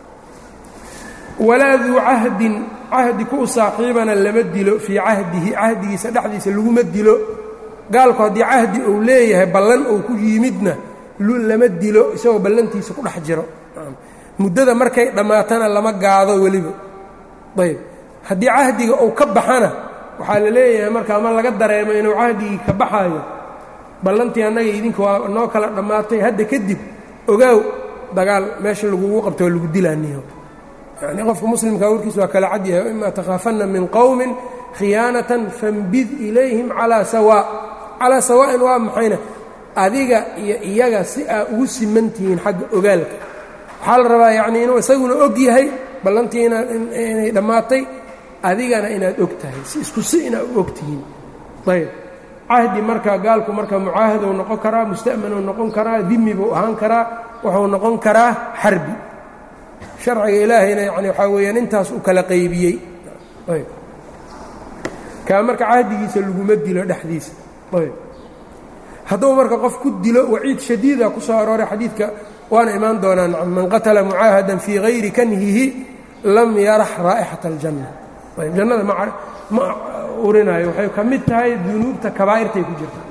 walaa duu cahdin cahdi ku u saaxiibana lama dilo fii cahdihi cahdigiisa dhexdiisa laguma dilo gaalku haddii cahdi uu leeyahay ballan uu ku yimidna lama dilo isagoo ballantiisa ku dhex jiro muddada markay dhammaatana lama gaado weliba ayb haddii cahdiga uu ka baxana waxaa la leeyahay marka ama laga dareemo inuu cahdigii ka baxaayo ballantii annaga idinka waa noo kala dhammaatay hadda kadib ogaaw dagaal meesha lagugu qabto oo lagu dilaaniyo yacnii qofka muslimkaa warkiis waa kala cad yahay ima takhaafanna min qowmin khiyaanatan fambid ilayhim calaa sawaa calaa sawaa'in waa maxayna adiga iyo iyaga si aa ugu siman tihiin xagga ogaalka waxaa la rabaa yacnii inuu isaguna og yahay ballantii inay dhammaatay adigana inaad og tahay si isku si inaad u og tihiin ayb cahdi marka gaalku marka mucaahadou noqon karaa musta'manuu noqon karaa dimi buu ahaan karaa wuxuu noqon karaa xarbi sharciga ilaahayna yani waxaa weeyaan intaas u kala qaybiyey ayb kaa marka cahdigiisa laguma dilo dhexdiisa ayb hadduu marka qof ku dilo waciid shadiida ku soo arooray xadiidka waana imaan doonaa nacam man qatala mucaahadan fii hayri kanhihi lam yarax raa'ixata aljanna ayb jannada ma urinayo waxay ka mid tahay dunuubta kabaa'irtay ku jirtaa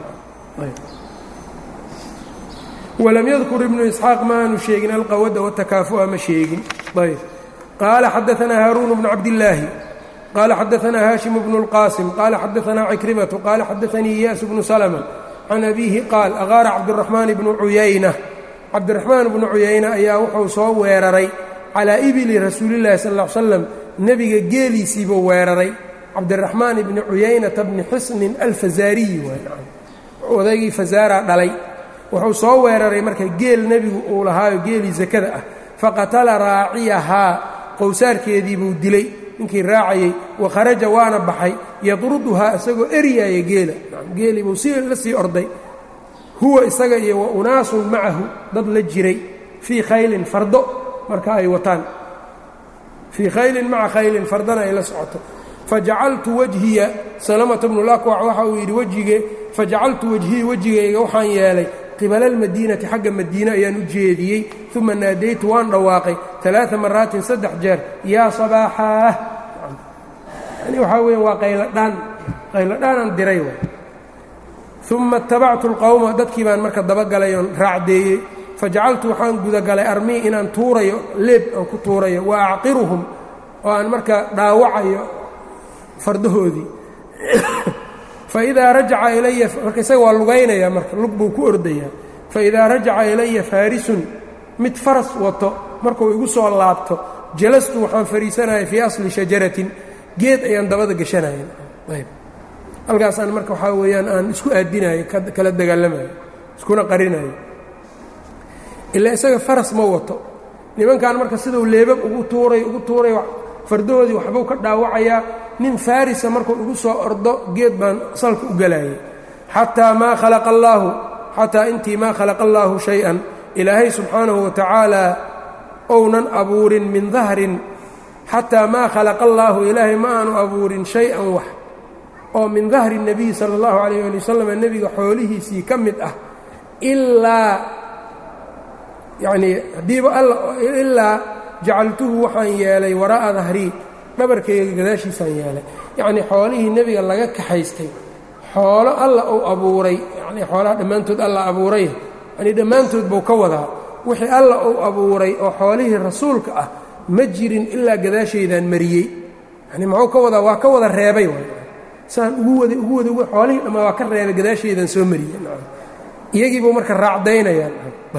walam yadkur ibnu isxaaq ma aanu sheegin alqawada watakaafu'a ma sheegin ayb qaala xadaanaa haaruun bnu cabdillaahi qaala xadaanaa haashim bnu اlqaasim qaala xadaanaa cikrimatu qaala xadaanii iyaasu bnu salma can abiihi qaal aqaara cabdiraxmaan bnu cuyayna cabdiraxmaan bnu cuyayna ayaa wuxuu soo weeraray calaa ibili rasuulillahi sal ll ly slam nebiga geeliisiibuu weeraray cabdiraxmaan ibni cuyaynata bni xusnin alfazaariyi odaygii fazaara dhalay wuxuu soo weeraray marka geel nebigu uu lahaayo geelii sakada ah faqatala raaciyahaa qowsaarkeedii buu dilay ninkii raacayey wa kharaja waana baxay yadruduhaa isagoo eryaaya geela geelii buu si la sii orday huwa isaga iyo wa unaasun macahu dad la jiray fii khaylin fardo marka ay wataan fii khaylin maca khaylin fardana ay la socoto fajacaltu wajhiya salamata bnu lakwac waxa uu yidhi wejige fajacaltu wajhii wejigayga waxaan yeelay qibala almadiinati xagga madiine ayaan u jeediyey uma naadaytu waan dhawaaqay alaaa maraatin saddex jeer yaa sabaaxaah yani waxaa weya waa qayladhaan qayladhaanaan diray waay uma اtabactu اlqowma dadkii baan marka dabagalay oon raacdeeyey fajacaltu waxaan gudagalay armii inaan tuurayo leeb aan ku tuurayo wa acqiruhum oo aan marka dhaawacayo fardahoodii faidaa rajaca ilaya marka isaga waa lugaynaya marka lug buu ku ordayaa faidaa rajaca ilaya faarisun mid faras wato markuu igu soo laabto jalastu waxaan fadhiisanaya fii asli shajaratin geed ayaan dabada gashanaya ayb halkaasaan marka waxaa weeyaan aan isku aadinayo kala dagaalamayo iskuna qarinayo ilaa isaga faras ma wato nimankan marka siduu leebab ugu tuuray ugu tuuray fardahoodii waxbuu ka dhaawacayaa nin farisa markuu igu soo ordo geed baan salka u galayay xataa maa khalaqa allaahu xataa intii maa khalaqa allaahu shay-an ilaahay subxaanahu wa tacaala ounan abuurin min dahrin xataa maa khalaqa allaahu ilaahay ma aanu abuurin shay-an wax oo min dahri nebiy sala allahu calayh ali wasalam nebiga xoolihiisii ka mid ah ilaa yacnii haddiiba alla ilaa jacaltuhu waxaan yeelay waraa'a dahrii dhabarkayga gadaashiisaan yeelay yacnii xoolihii nebiga laga kaxaystay xoolo alla uu abuuray yacnii xoolaha dhammaantood alla abuuray yanii dhammaantood buu ka wadaa wixii alla uu abuuray oo xoolihii rasuulka ah ma jirin ilaa gadaashaydaan mariyey yanii muxuu ka wadaa waa ka wada reebay waay saan ugu waday ugu waday xoolihii dhammaa waa ka reebay gadaashaydaan soo mariyey iyagii buu marka raacdaynayaan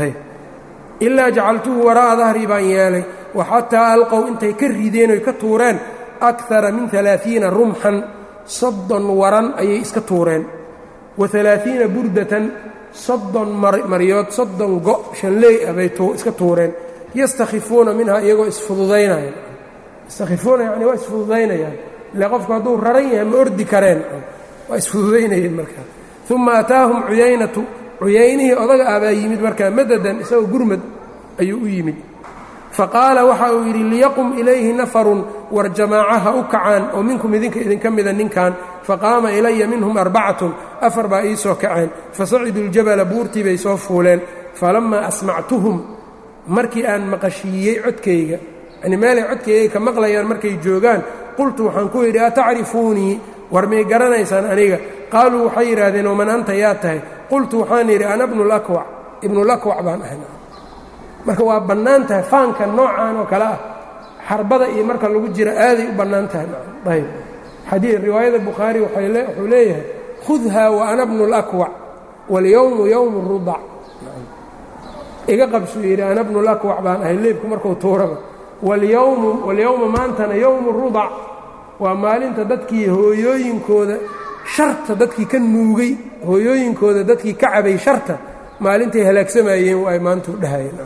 ilaa jacaltuhu waraa'a dahrii baan yeelay wa xataa alqow intay ka rideen oy ka tuureen akara min alaaiina rumxan soddon waran ayay iska tuureen wa alaaiina burdatan soddon maryood soddon go' shanleey ah bay iska tuureen yastakhifuuna minhaa iyagoo isfududaynaya yastakhifuuna yani waa isfududaynayaan ile qofku hadduu raran yahay ma ordi kareen waa isfududaynayeen markaa uma ataahum cuyaynatu cuyaynihii odaga ah baa yimid markaa madadan isagoo gurmad ayuu u yimid faqaala waxa uu yidhi liyaqum ilayhi nafarun war jamaaca ha u kacaan oo minkum idinka idinka mida ninkan faqaama ilaya minhum arbacatun afar baa ii soo kaceen fasaciduu ljabala buurtii bay soo fuuleen falammaa asmactuhum markii aan maqashiiyey codkayga yani meelay codkayga ka maqlayaan markay joogaan qultu waxaan ku yidhi atacrifuunii war may garanaysaan aniga qaaluu waxay yidhaahdeen waman anta yaa tahay qultu waxaan yidhi ana bnulakwac ibnulakwac baan ahay marka waa bannaan tahay faanka noocan oo kale ah xarbada iyo marka lagu jira aaday u bannaan tahay ayb xadii riwaayada bukhaari wuxuu leeyahay khudha wa ana bnu lakwac walyowmu yowmu rudac iga qabsuu yidhi ana bnulakwac baan ahay leebku markuu tuuraba walyowmu walyowma maantana yowmu rudac waa maalinta dadkii hooyooyinkooda sharta dadkii ka nuugay hooyooyinkooda dadkii ka cabay sharta maalintay halaagsamayeen waa ay maanta u dhahayeen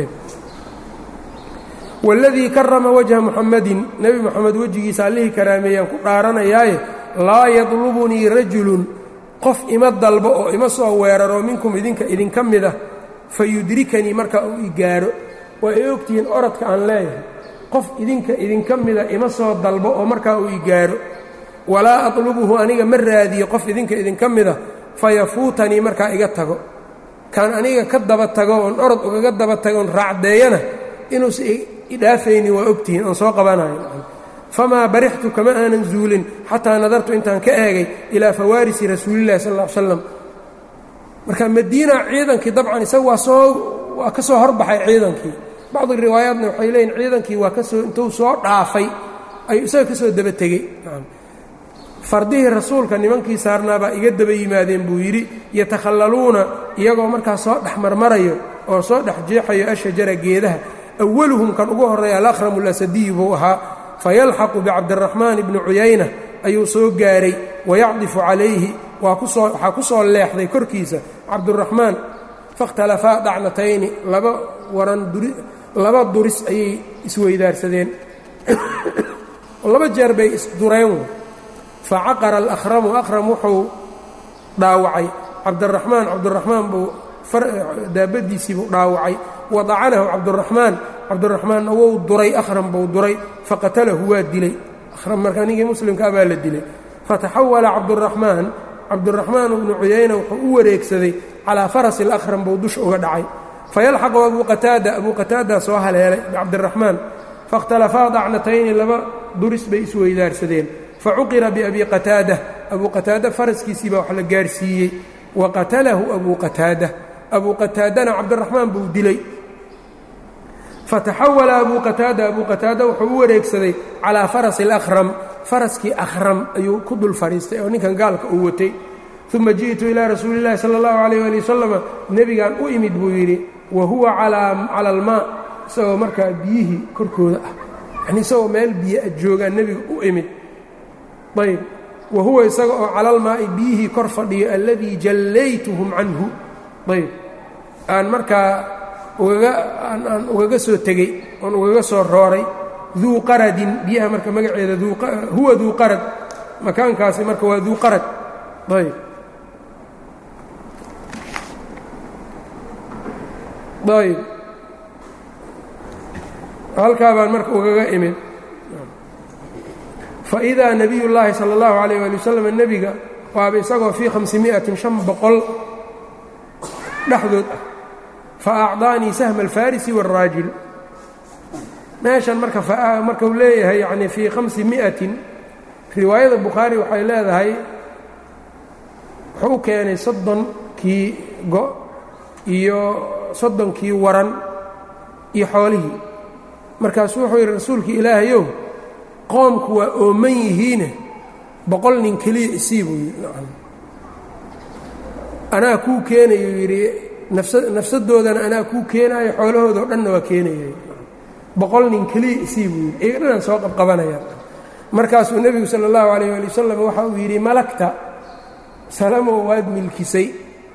waladii karama wajha muxamadin nebi moxamed wejigiisa allihii karaameeyaan ku dhaaranayaaye laa yadlubunii rajulun qof ima dalbo oo ima soo weeraro minkum idinka idinka mida fa yudrikanii marka uu i gaaro waa ay ogtihiin orodka aan leeyahay qof idinka idinka mida ima soo dalbo oo markaa uu i gaaro walaa atlubuhu aniga ma raadiyo qof idinka idinka mida fayafuutanii markaa iga tago kaan aniga ka daba tago oon orod ugaga daba tago oon raacdeeyana inuusa idhaafaynin waa ogtihiin oon soo qabanayo famaa barixtu kama aanan zuulin xataa nadartu intaan ka eegay ilaa fawaarisi rasuulillahi sal ll slam marka madiina ciidankii dabcan isaga waa soo waa ka soo horbaxay ciidankii bacdi riwaayaatna waxay leeyihin ciidankii waa kasoo intuu soo dhaafay ayuu isaga ka soo daba tegey fardihii rasuulka nimankii saarnaabaa iga daba yimaadeen buu yidhi yatakhallaluuna iyagoo markaas soo dhex marmarayo oo soo dhex jeexayo ashajara geedaha awaluhum kan ugu horreeya alahramu lasadiyu buu ahaa fayalxaqu bicabdiraxmaan ibni cuyayna ayuu soo gaaray wayacdifu calayhi waxaa ku soo leexday korkiisa cabduraxmaan fakhtalafaa dacnatayni laba waran laba duris ayay isweydaarsadeen laba jeer bay isdureen facaqara alahramu akhram wuxuu dhaawacay cabdiraxmaan cabdiraxmaan buu daabadiisii buu dhaawacay wadacanahu cabduraxmaan cabdiraxmaanna wou duray akhram buu duray faqatalahu waa dilay akhram marka ninkii muslimkaa baa la dilay fataxawala cabduraxmaan cabduraxmaan bnu cuyayna wuxuu u wareegsaday calaa farasi alakhram buu dusha uga dhacay fayalxaqu abuu qataada abuu qataada soo haleelay bicabdiraxmaan faاkhtalafaa dacnatayni laba duris bay isweydaarsadeen facuqira biabi qataada abuu qataada faraskiisii baa wax la gaarsiiyey wa qatalahu abuu qataada abuu qataadana cabdiraxmaan buu dilay fataxawala abuu qataada abuu qataada wuxuu u wareegsaday calaa farasi اlأkhram faraskii akhram ayuu ku dul fadhiistay oo ninkan gaalka uu watay uma jiئtu ilaa rasuuli اllahi salى اllahu عalيyه ali wasalama nebigaan u imid buu yidhi wa huwa cala almaa isagoo markaa biyihii korkooda ah yani isagoo meel biyo a joogaan nebiga u imid ayb wa huwa isaga oo cala almaa'i biyihii kor fadhiyo alladii jallaytuhum canhu ayb aan markaa aan ugaga soo tegey oon ugaga soo rooray duu qaradin biyaha marka magaceeda huwa duu qarad makaankaasi marka waa duu qarad ayb ayb halkaa baan marka ugaga imid faidaa nabiy llaahi salى اllahu عalيyه ali wasalam nebiga waaba isagoo fii hamsimiatin شhan boqol dhexdood ah faacطaanii sahma alfarisi wاlraajil meeshan marka markau leeyahay yani fii hamsi miatin riwaayada bukhaari waxay leedahay wuxuu u keenay soddonkii go iyo soddonkii waran iyo xoolihii markaasuu wuxuu yidhi rasuulkii ilaahayow qoomku waa ooman yihiine boqol nin keliya isii buu yidhi anaa kuu keenayuu yidhi nafsadoodana anaa kuu keenaayo xoolahoodao dhanna waa keenaya boqol nin keliya isii buu yidhi iga dhanaan soo qabqabanaya markaasuu nebigu sala allahu calayh ali wasalam waxa uu yidhi malagta salamow waad milkisay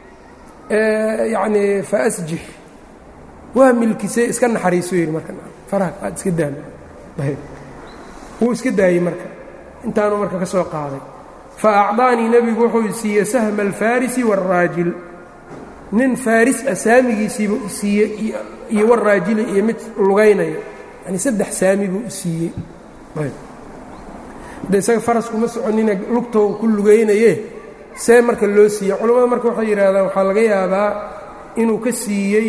yacnii fa asjix waa milkisay iska naxariisu yidhi marka faraha aad iska daal wuu iska daayey marka intaanuu marka ka soo qaaday fa acdaanii nebigu wuxuu siiyey sahma alfarisi wاlraajil nin faaris ah saamigiisiibuu isiiyey iyo waraajili iyo mid lugaynayo yani saddex saami buu isiiyey de isaga faraskuma soconina lugtoo ku lugaynaye see marka loo siiyey culimmada marka waxay yidhaahdaan waxaa laga yaabaa inuu ka siiyey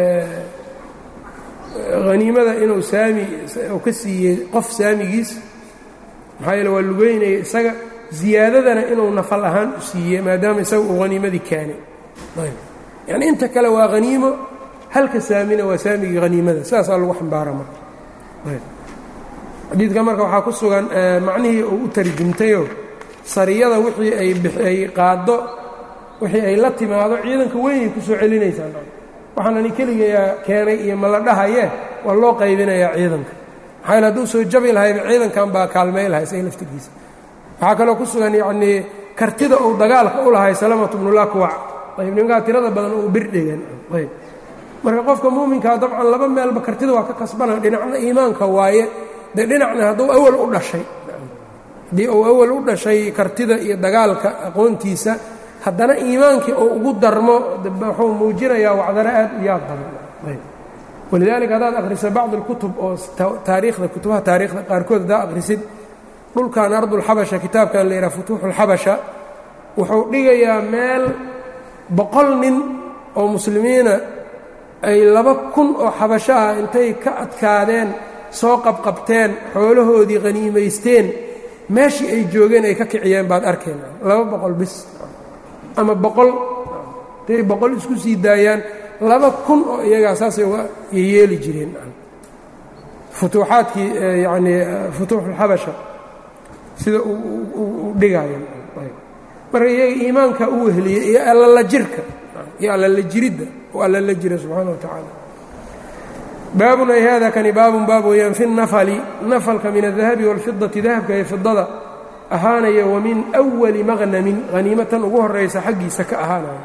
haniimada inuu saami uu ka siiyey qof saamigiis maxaa yeele waa lugeynaya isaga ziyaadadana inuu nafal ahaan u siiyey maadaama isaga uu haniimadii keenay yani inta kale waa haniimo halka saamina waa saamigii haniimada sidaasaa lagu xambaara marka xadiidka marka waxaa ku sugan macnihii uu u tarjumtayoo sariyada wixii ay qaaddo wixii ay la timaado ciidanka weynay ku soo celinaysaa waxaanani keligayaa keenay iyo ma la dhahaye waa loo qaybinayaa ciidanka maxaa yale hadduu soo jabi lahayba ciidankan baa kaalmay lahay isaga laftirkiisa waxaa kaloo ku sugan yacnii kartida uu dagaalka u lahay salamatu bnulakwac ayb nimankaa tirada badan uu birdhegan ayb marka qofka muuminkaa dabcan laba meelba kartida waa ka kasbana dhinacna iimaanka waaye dee dhinacna hadduu awal u dhashay haddii uu awal u dhashay kartida iyo dagaalka aqoontiisa haddana iimaankii uu ugu darmo wuxuu muujinayaa wacdaro aad u yaab badan walidaalika haddaad akhriso bacd اlkutub oo taariikhda kutubaha taariikhda qaarkood haddaad akhrisid dhulkan ardulxabasha kitaabkan la yidhaha futuuxu اlxabasha wuxuu dhigayaa meel boqol nin oo muslimiina ay laba kun oo xabasho ah intay ka adkaadeen soo qabqabteen xoolahoodii haniimaysteen meeshii ay joogeen ay ka kiciyeen baad arkeen laba boqol bis ama boqol intay boqol isku sii daayaan laba kun oo iyagaa saasay uga yeeli jireen futuuxaadkii yanii futuuxulxabasha sida u dhigaayan marka iyaga iimaanka u wehliyey iyo allala jirka iyo allala jiridda oo allala jira subxaana wa tacaala baabun ay hada kani baabun baab weeyaan fi nafali nafalka min adahabi wاlfidati dahabka iyo fidada ahaanaya wa min أwali maqnamin haniimatan ugu horaysa xaggiisa ka ahaanaya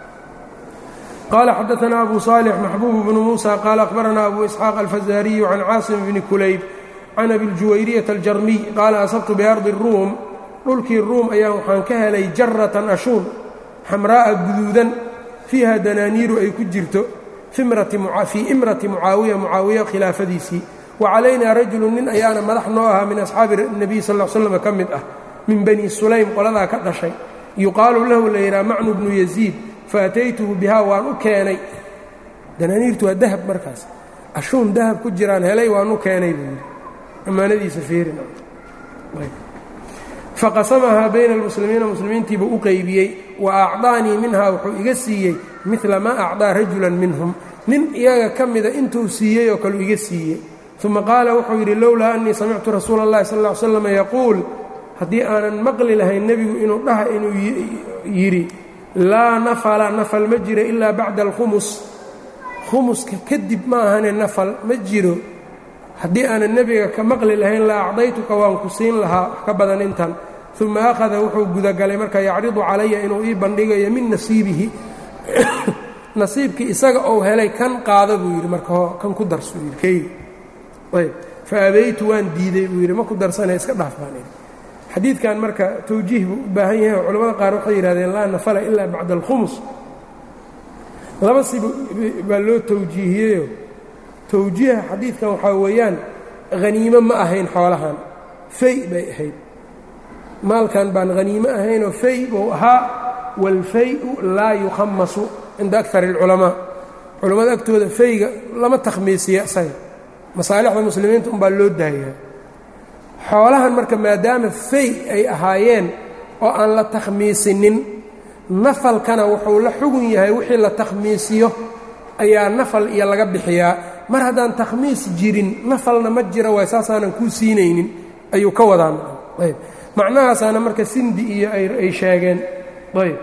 qala xadaثna abu صالح maxbuub bnu muسى qala أkhbarana abu isxaaq alfazariyu can caasim bni kulayb can abi ljuwayriyaة aljarmiy qaala asabtu biardi الruum dhulkii ruum ayaa waxaan ka helay jaratan ashuun xamraa'a guduudan fiiha danaaniiru ay ku jirto fii imrati mucaawiya mucaawiya khilaafadiisii wa calaynaa rajulu nin ayaana madax noo ahaa min asxaabi nebiy sal l slam ka mid ah min bani sulaym qoladaa ka dhashay yuqaalu lahu la yidhaha macnu bnu yaziid faataytuhu bihaa waan u keenay danaaniirtu waa dahab markaas ashuun dahab ku jiraan helay waan u keenay buu yidhi ammaanadiisa fiirin faqasamahaa bayna almuslimiina muslimiintiibuu u qeybiyey wa acdaanii minhaa wuxuu iga siiyey midla maa acdaa rajulan minhum nin iyaga ka mida intuu siiyey oo kaleu iga siiyey uma qaala wuxuu yidhi lowlaa annii samictu rasuula اllahi sal ll ly slam yaquul haddii aanan maqli lahayn nebigu inuu dhaha inuu yidhi laa nafala nafal ma jiro ilaa bacda alkhumus khumuska kadib ma ahane nafal ma jiro haddii aanan nebiga ka maqli lahayn la acdaytuka waan ku siin lahaa wax ka badan intan uma akhada wuxuu gudagalay marka yacridu calaya inuu ii bandhigayo min nasiibihi nasiibkii isaga ou helay kan qaada buu yidhi marka kan ku darsuu yidhi keyga ayb fa abaytu waan diiday buu yidhi ma ku darsanay iska dhaaf baan idhi xadiidkan marka tawjiih buu u baahan yahay oo culamada qaar waxay yidhahdeen laa nafala ilaa bacda alkhumus laba si baa loo tawjiihiyeyo tawjiiha xadiidkan waxaa weeyaan haniimo ma ahayn xoolahan fay bay ahayd maalkan baan haniimo ahaynoo fay buu ahaa waalfay-u laa yukhamasu cinda akar اlculamaa culammada agtooda fayga lama takhmiisiya isaga masaalixda muslimiinta umbaa loo daayaa xoolahan marka maadaama fay ay ahaayeen oo aan la takhmiisinin nafalkana wuxuu la xugun yahay wixii la takhmiisiyo ayaa nafal iyo laga bixiyaa mar haddaan takhmiis jirin nafalna ma jira waay saasaanan kuu siinaynin ayuu ka wadaan ayb macnahaasaana marka sindi iyo ay sheegeen ayb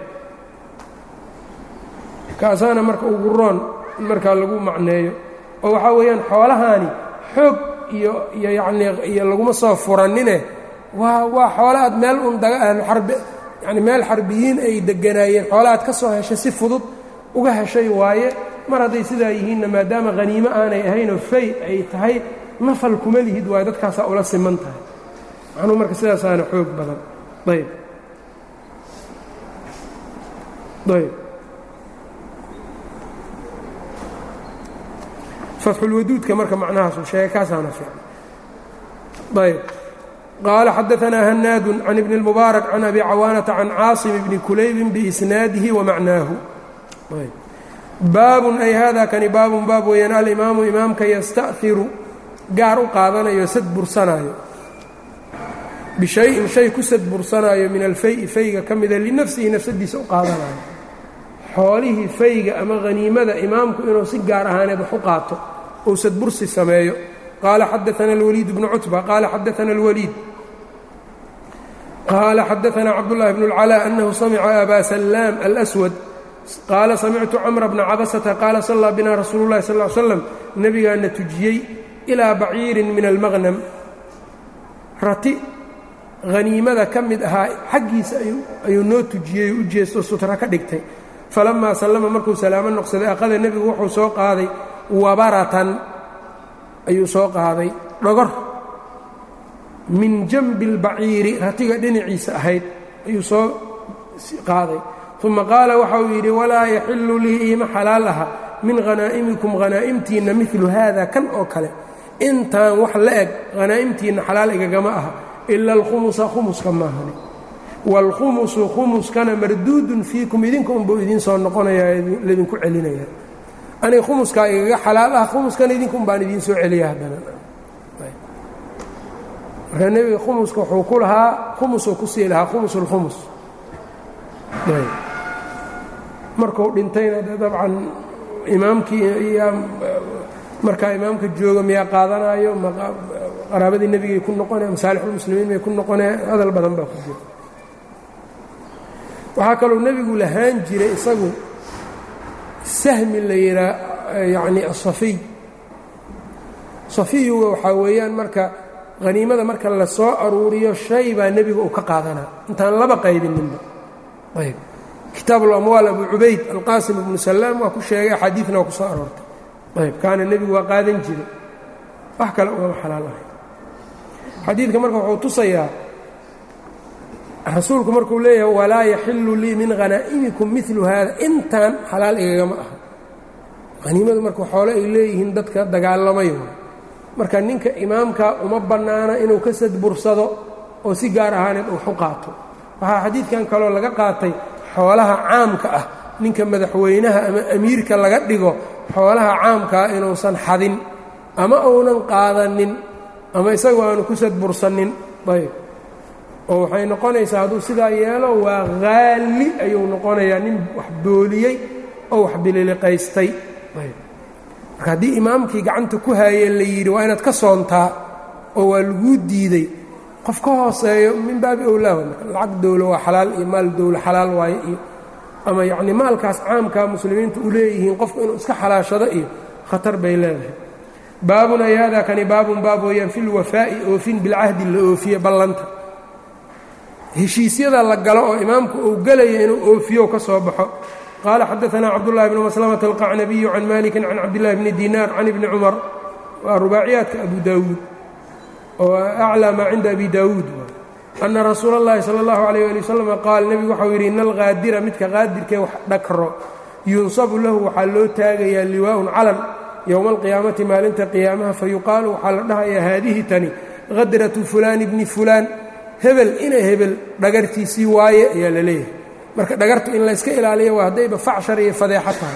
kaasaana marka ugu roon in markaa lagu macneeyo oo waxaa weeyaan xoolahaani xoog iyo iyo yacnii iyo laguma soo furanine waa waa xoola aad meel un daga ahluxarbi yacni meel xarbiyiin ay deganaayeen xoola aad ka soo heshay si fudud uga heshay waaye mar hadday sidaa yihiinna maadaama haniimo aanay ahaynoo fay ay tahay nafal kuma lihid waayo dadkaasaa ula siman tahay macnuhu marka sidaasaana xoog badan ayb ayb fatxulwaduudka marka macnahaasu sheegay kaasaana fiican ayb qaala xadaanaa hanaadu can ibni اlmubaarak can abi cawaanata can caasim bni kulaybin biisnaadihi wa macnaahu baabun ay hada kani baabun baab weeyaan alimaamu imaamka yasta'hiru gaar u qaadanayo sad bursanaayo bishayin shay ku sad bursanaayo min alfay fayga ka mida linafsihi nafsadiisa u qaadanayo xoolihii fayga ama haniimada imaamku inuu si gaar ahaaneed wax u qaato ou sad bursi sameeyo qaala xadaana alwaliid bnu cutba qaala xadaana alwaliid qaala xadaana cabdullaahi bnu اlcalaa annahu samica aba salaam alswad qaala samictu camra bna cabasata qaala sallaa bina rasuulu llahi sal l slam nebigaana tujiyey ilaa baciirin min almaqnam rati haniimada ka mid ahaa xaggiisa ayuu noo tujiyey oo u jeesto sutra ka dhigtay falammaa sallama markuu salaamo noqsaday aqada nebigu wuxuu soo qaaday wabaratan ayuu soo qaaday dhogor min janbi اlbaciiri ratiga dhinaciisa ahayd ayuu soo qaaday uma qaala waxa uu yidhi walaa yaxilu lii iima xalaal aha min hanaa'imikum hanaa'imtiinna milu haada kan oo kale intaan wax la eg hanaa'imtiinna xalaal igagama aha ila alkhumusa khumuska maahani waalkhumusu khumuskana marduudun fiikum idinka unbuu idiin soo noqonayaa laydinku celinaya aniga khumuskaa igaga xalaal ah khumuskana idinka un baan idiin soo celiya haddana marka nebiga khumuska wuxuu ku lahaa khumusuu ku sii lahaa khumus اlkhumus markuu dhintayna de dabcan imaamkii yaa markaa imaamka jooga miyaa qaadanayo qaraabadii nebigay ku noqonaya masaalixulmuslimiin bay ku noqonaya hadal badan baa ku jira waxaa kaloo nebigu lahaan jiray isagu sahmi la yidhaa yacni asafiy safiyuga waxaa weeyaan marka haniimada marka la soo aruuriyo shay baa nebiga uu ka qaadanaa intaan laba qaybininba ayb kitaab اlamwaal abu cubayd alqaasim ibnu salaam waa ku sheegay axaadiidna waa ku soo aroortay ayb kaana nebigu waa qaadan jiray wax kale ugama xalaal ahay xadiidka marka wuxuu tusayaa rasuulku markuu leeyahay walaa yaxilu lii min hanaa'imikum milu haada intaan xalaal igagama aha haniimadu marka xoole ay leeyihiin dadka dagaalamayo marka ninka imaamka uma bannaana inuu ka sadbursado oo si gaar ahaaneed uu u qaato waxaa xadiidkan kaloo laga qaatay xoolaha caamka ah ninka madaxweynaha ama amiirka laga dhigo xoolaha caamkaa inuusan xadin ama uunan qaadanin ama isagoo aanu ku sadbursanin ayb oo waxay noqonaysaa hadduu sidaa yeelo waa haali ayuu noqonayaa nin wax booliyey oo wax bililiqaystay marka haddii imaamkii gacanta ku haayee la yidhi waa inaad ka soontaa oo waa laguu diiday qof ka hooseeyo min baabi owlaa lacag dowlo waa xalaal iyo maal dowlo xalaal waaye iyo ama yacnii maalkaas caamkaa muslimiintu u leeyihiin qofku inuu iska xalaashado iyo khatar bay leedahay baabun ay haadaa kani baabun baab weeyaan fi lwafaa'i oofin bilcahdi la oofiye ballanta heshiisyada la galo oo imaamku uu gelaya inuu oofiyo ka soo baxo qaala xadaanaa cabdullahi bnu maslamata alqacnabiyu can malikin can cabdillahi bni dinaar can ibni cumar waa rubaaciyaadka abu daawuud oo aclaa maa cinda abi daawuud ana rasuula اllahi salى اllahu alayh ali wasalam qaal nebigu waxau yidhi ina alqaadira midka qaadirkee wax dhakro yunsabu lahu waxaa loo taagayaa liwaa'un calan yowma alqiyaamati maalinta qiyaamaha fayuqaalu waxaa la dhahayaa haadihi tani hadratu fulaani bni fulaan hebel ina hebel dhagartiisii waaye ayaa la leeyahay marka dhagartu in layska ilaaliyo waa haddayba facshar iyo fadeexo tahay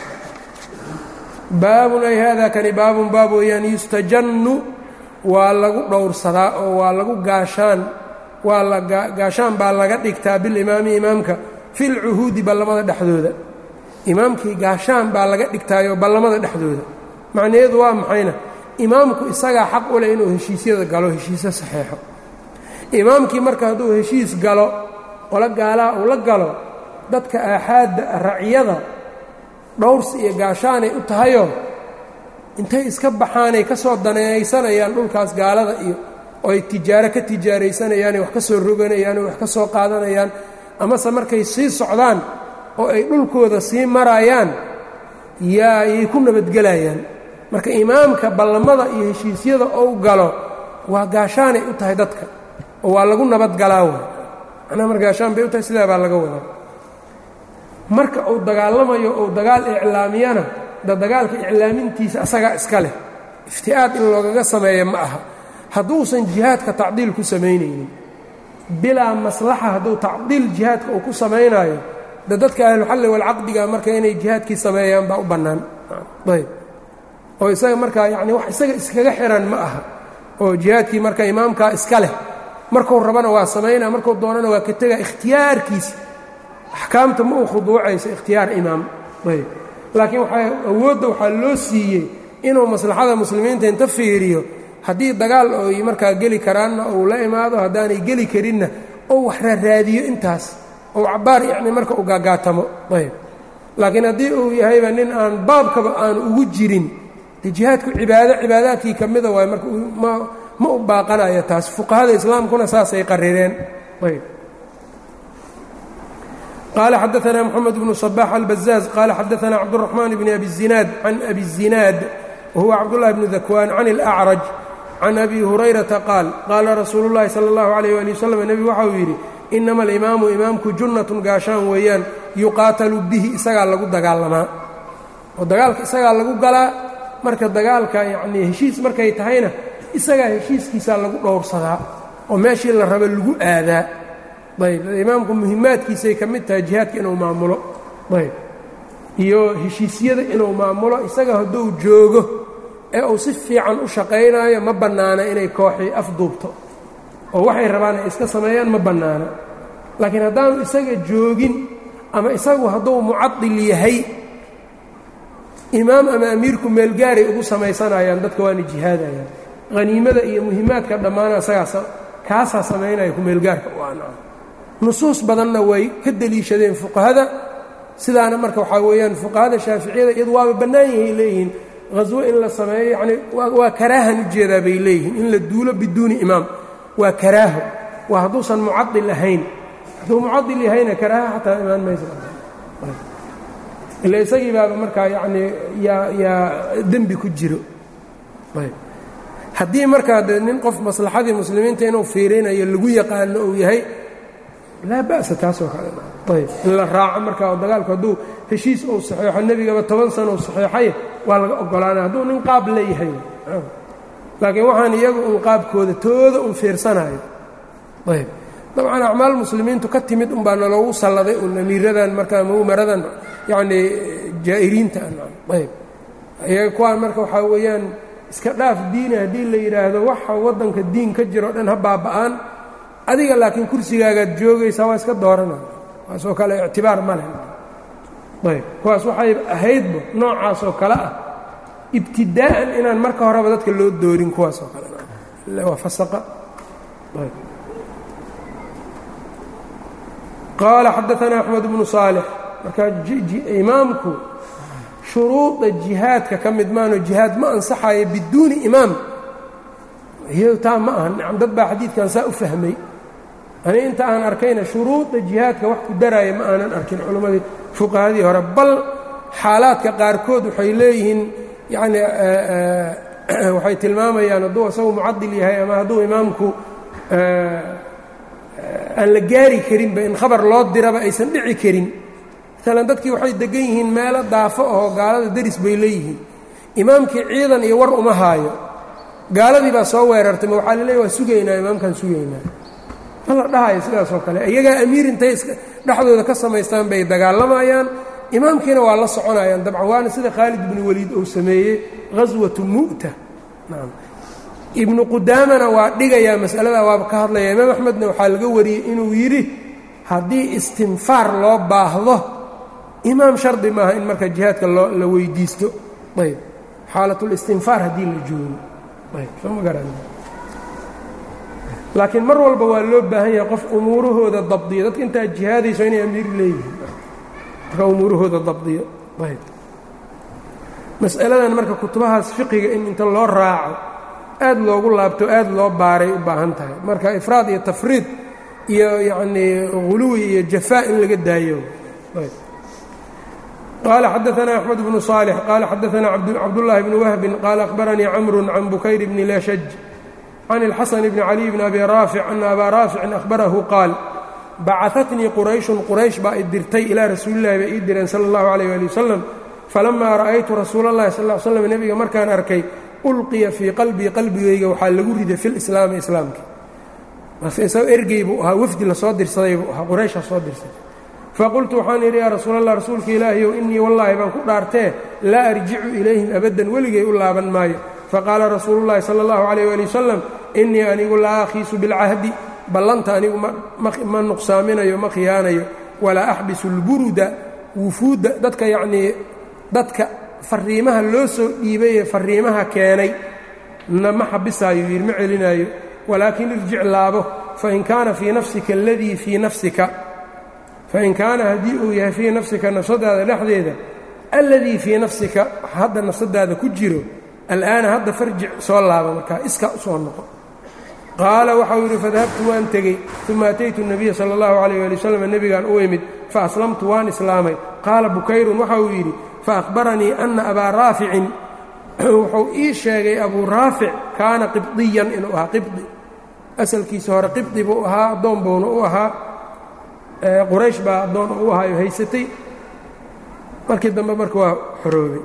baabun ay haadaa kani baabun baab weeyaan yustajannu waa lagu dhowrsadaa oo waa lagu gaashaan waa la gaashaan baa laga dhigtaa bilimaami imaamka filcuhuudi ballamada dhexdooda imaamkii gaashaan baa laga dhigtaayoo ballamada dhexdooda macnaheedu waa maxayna imaamku isagaa xaq u leh inuu heshiisyada galo heshiisyo saxeexo imaamkii marka hadduu heshiis galo qolo gaalaha uu la galo dadka aaxaadda raciyada dhowrsi iyo gaashaanay u tahayoo intay iska baxaanay ka soo daneeysanayaan dhulkaas gaalada iyo oo ay tijaaro ka tijaaraysanayaanay wax ka soo roganayaan oo wax ka soo qaadanayaan amase markay sii socdaan oo ay dhulkooda sii marayaan yaa ayay ku nabadgelayaan marka imaamka ballamada iyo heshiisyada ou galo waa gaashaanay u tahay dadka oo waa lagu nabadgalaa way macnaha mar gaashaan bay u tahay sidaa baa laga wadaa marka uu dagaalamayo ou dagaal iclaamiyana da dagaalka iclaamintiisa asagaa iska leh ifti'aad in loogaga sameeya ma aha hadduusan jihaadka tacdiil ku samaynaynin bilaa maslaxa hadduu tacdiil jihaadka uu ku samaynaayo de dadka ahluxalli walcaqdiga marka inay jihaadkii sameeyaan baa u bannaan ayb oo isaga markaa yacni wax isaga iskaga xiran ma aha oo jihaadkii marka imaamkaa iska leh markuu rabana waa samaynaa markuu doonana waa ka tegaa ikhtiyaarkiisa axkaamta ma uu khuduucayso ikhtiyaar imaam ayb laakiin waxaa awoodda waxaa loo siiyey inuu maslaxada muslimiinta inta fiiriyo haddii dagaal oy markaa geli karaanna uu la imaado haddaanay geli karinna ou wax raaraadiyo intaas ou cabbaar yacni marka u gaagaatamo ayb laakiin haddii uu yahayba nin aan baabkaba aan ugu jirin de jihaadku cibaado cibaadaadkii ka mida waayo marka ma ma u baaqanayo taas fuqahada islaamkuna saasay qarireen ayb qال xdثna mحamed بن صباح البزاز qال xdثna cبدالرحمن بن أbي الزiناad عن أbي الزiناad وهuو cبدالله بن ذكوان عن الأعرج عن أbي هuريرaةa qاal qاala rasuul الlahi slى الlaه عليه ولي وsلم nebigu waxau yidhi إنama الإimaamu imaamku junaة gaashaan weeyaan yuqaatalu bihi isagaa lagu dagaalamaa oo dagaalka isagaa lagu galaa marka dagaalka yani heshiis markay tahayna isagaa heshiiskiisaa lagu dhowrsadaa oo meeshii la raba lagu aadaa ayb imaamku muhimaadkiisay ka mid tahay jihaadka inuu maamulo ayb iyo heshiisyada inuu maamulo isaga hadduu joogo ee uu si fiican u shaqaynaayo ma bannaana inay kooxii afduubto oo waxay rabaan ay iska sameeyaan ma bannaana laakiin haddaanu isaga joogin ama isagu hadduu mucadil yahay imaam ama amiirku meelgaaray ugu samaysanayaan dadka waana jihaadayaan haniimada iyo muhimaadka dhammaana isagaas kaasaa samaynaya kumeelgaarka u aanaa nusuus badanna way ka deliishadeen fuqahada sidaana marka waxaa weeyaan fuqahada shaaficiyada iyadu waaba bannaan yahay leeyihiin haswo in la sameeyo yacni waa karaahan ujeedaa bay leeyihiin in la duulo biduuni imaam waa karaaho waa hadduusan mucadil ahayn hadduu mucadil yahayna karaaha xataa imaan maysa ila isagii baaba markaa yacnii yaa yaa dembi ku jiro ayb haddii markaa de nin qof maslaxadii muslimiinta inuu fiirinayo lagu yaqaano uu yahay laa ba'sa taasoo kale ayb in la raaco markaa oo dagaalku hadduu heshiis uu saxeexo nebigaba toban sana uu saxeexay waa laga oggolaanaya hadduu nin qaab leeyahay laakiin waxaan iyagu un qaabkooda tooda un fiirsanayo ayb dabcan acmaal muslimiintu ka timid unbaa naloogu salladay un amiiradan markaa mumaradan yacnii jaa'iriinta ayb iyaga kuwaan marka waxaa weeyaan iska dhaaf diini haddii la yidhaahdo waxa waddanka diin ka jiro o dhan ha baaba'aan adiga laakiin kursigaagaad joogaysaa waa iska doorana waasoo kale ictibaar ma leh ayb kuwaas waxay ahaydba noocaasoo kale ah ibtidaa'an inaan marka horeba dadka loo doorin kuwaasoo kale waa fasaqa ayb qaala xadaanaa axmed bnu saalix marka imaamku shuruuda jihaadka ka mid maano jihaad ma ansaxayo biduuni imaam iyado taa ma aha nacam dad baa xadiidkan saa u fahmay ani inta aan arkayna shuruuda jihaadka wax ku daraaya ma aanan arkin culimmadii fuqahadii hore bal xaalaadka qaarkood waxay leeyihiin yacni waxay tilmaamayaan hadduu isagu mucadil yahay ama hadduu imaamku aan la gaari karinba in khabar loo diraba aysan dhici karin maalan dadkii waxay degan yihiin meelo daafo ahoo gaalada deris bay leeyihiin imaamkii ciidan iyo war uma haayo gaaladii baa soo weerartay ma waxaa laleeya waa sugaynaa imaamkaan sugaynaa ma la dhahayo sidaasoo kale iyagaa amiir intay dhexdooda ka samaystaan bay dagaalamayaan imaamkiina waa la soconayaan dabcan waana sida khaalid ibnu weliid uu sameeyey ghaswatu mu'ta ibnu qudaamana waa dhigayaa masaladaa waaba ka hadlaya imaam axmedna waxaa laga wariyey inuu yidhi haddii istinfaar loo baahdo imaam shardi maaha in marka jihaadka loo la weydiisto ayb xaalatlistinfaar haddii la joogo ayb soo ma garan laakiin mar walba waa loo baahan yahay qof umuurahooda dabdiyo dadka intaa jihaadayso inay amiir leeyihiin marka umuurahooda dabdiyo ayb mas'aladan marka kutubahaas fiqiga in inta loo raaco aad loogu laabto aad loo baaray u baahan tahay marka ifraad iyo tafriid iyo yacnii huluwi iyo jafaa in laga daayo qaala xadaanaa axmed bnu صaalix qaala xadaanaa cabdullaahi bni wahbin qaala akhbaranii camru can bukayr bni lashaj can اlxasan bni caliy bni abi raafic ana abaa raaficin ahbarahu qaal bacaatnii qurayshun quraysh baa i dirtay ilaa rasuulillahi bay ii direen sala اllahu alayh ali wasalam falamaa ra'aytu rasuula اllahi sal l slam nebiga markaan arkay ulqiya fii qalbii qalbigayga waxaa lagu riday fi lislaami islaamka marka isagoo ergey buu ahaa wafdi lasoo dirsaday buu ahaa quraysha soo dirsaday faqultu waxaan yidhi yaa rasuul allah rasuulka ilaahiyow innii wallaahi baan ku dhaartee laa arjicu ilayhim abaddan weligay u laaban maayo faqaala rasuulullahi sala allahu calayh waali wasalam innii anigu laa akhiisu bilcahdi ballanta anigu ma nuqsaaminayo ma khiyaanayo walaa axbisu lburuda wufuudda dadka yacnii dadka fariimaha loo soo dhiibayee fariimaha keenay na ma xabisaayo yidhi ma celinaayo walaakin irjic laabo fain kaana fii nafsika aladii fii nafsika fain kaana haddii uu yahay fii nafsika nafsadaada dhexdeeda alladii fii nafsika hadda nafsadaada ku jiro al'aana hadda farjic soo laaba markaa iska u soo noqo qaala waxau yidhi fadahabtu waan tegey uma ataytu الnabiya salى اllahu عalيyه ali waslm nebigaan u imid faaslamtu waan islaamay qaala bukayrun waxa uu yidhi faأhbaranii ana abaa raaficin wuxuu ii sheegay abuu raafic kaana qibdiyan inuu ahaa qibdi asalkiisa hore qibdi buu ahaa addoon buuna u ahaa quraysh baa addoon u ahaayo haysatay markii dambe marka waa xoroobay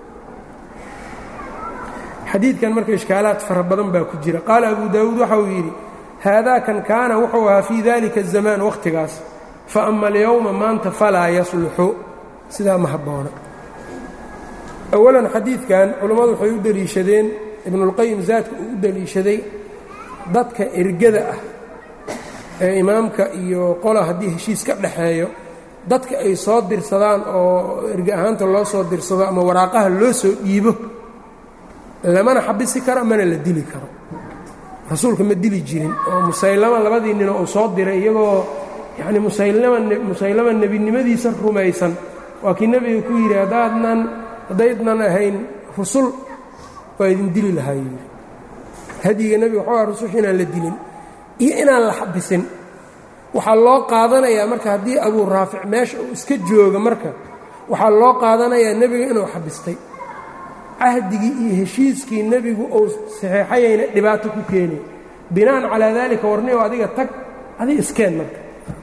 xadiidkan marka ishkaalaad fara badan baa ku jira qaala abu daawuud waxa uu yidhi haadaakan kaana wuxuu ahaa fii dalika الzamaan wakhtigaas faama alyowma maanta falaa yasluxu sidaa ma habboona awalan xadiidkan culammadu waxay u deliishadeen ibnuulqayim zaadka uu u deliishaday dadka ergada ah ee imaamka iyo qola haddii heshiis ka dhaxeeyo dadka ay soo dirsadaan oo erge ahaanta loo soo dirsado ama waraaqaha loo soo dhiibo lamana xabisi karo mana la dili karo rasuulka ma dili jirin oo musaylama labadii ninoo uu soo diray iyagoo yacni musaylama musaylama nebinimadiisa rumaysan waa kii nebiga ku yidhi haddaadnan haddaydnan ahayn rusul waa idin dili lahaa yidhi hadyiga nebiga waxuu aha rususha inaan la dilin iyo inaan la xabisin waxaa loo qaadanayaa marka haddii abuu raafic meesha uu iska jooga marka waxaa loo qaadanayaa nebiga inuu xabistay cahdigii iyo heshiiskii nebigu uu saxeexayayna dhibaato ku keenay bina'an calaa daalika warniyow adiga tag adiga iskeen marka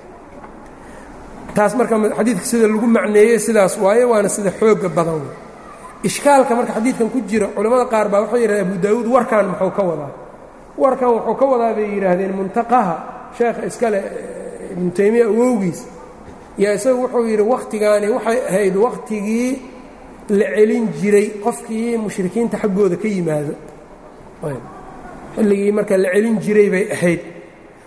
taas marka xadiidka sida lagu macneeyey sidaas waaye waana sida xoogga badan ishkaalka marka xadiidkan ku jira culammada qaar baa waxay yidhahdeen abu daawuud warkan muxuu ka wadaa warkan wuxuu ka wadaa bay yidhaahdeen muntaqaha sheekha iskale ibnu taymiya awowgiis yaa isagu wuxuu yidhi wakhtigaani waxay ahayd wakhtigii la celin jiray qofkii mushrikiinta xaggooda ka yimaado xilligii marka la celin jiray bay ahayd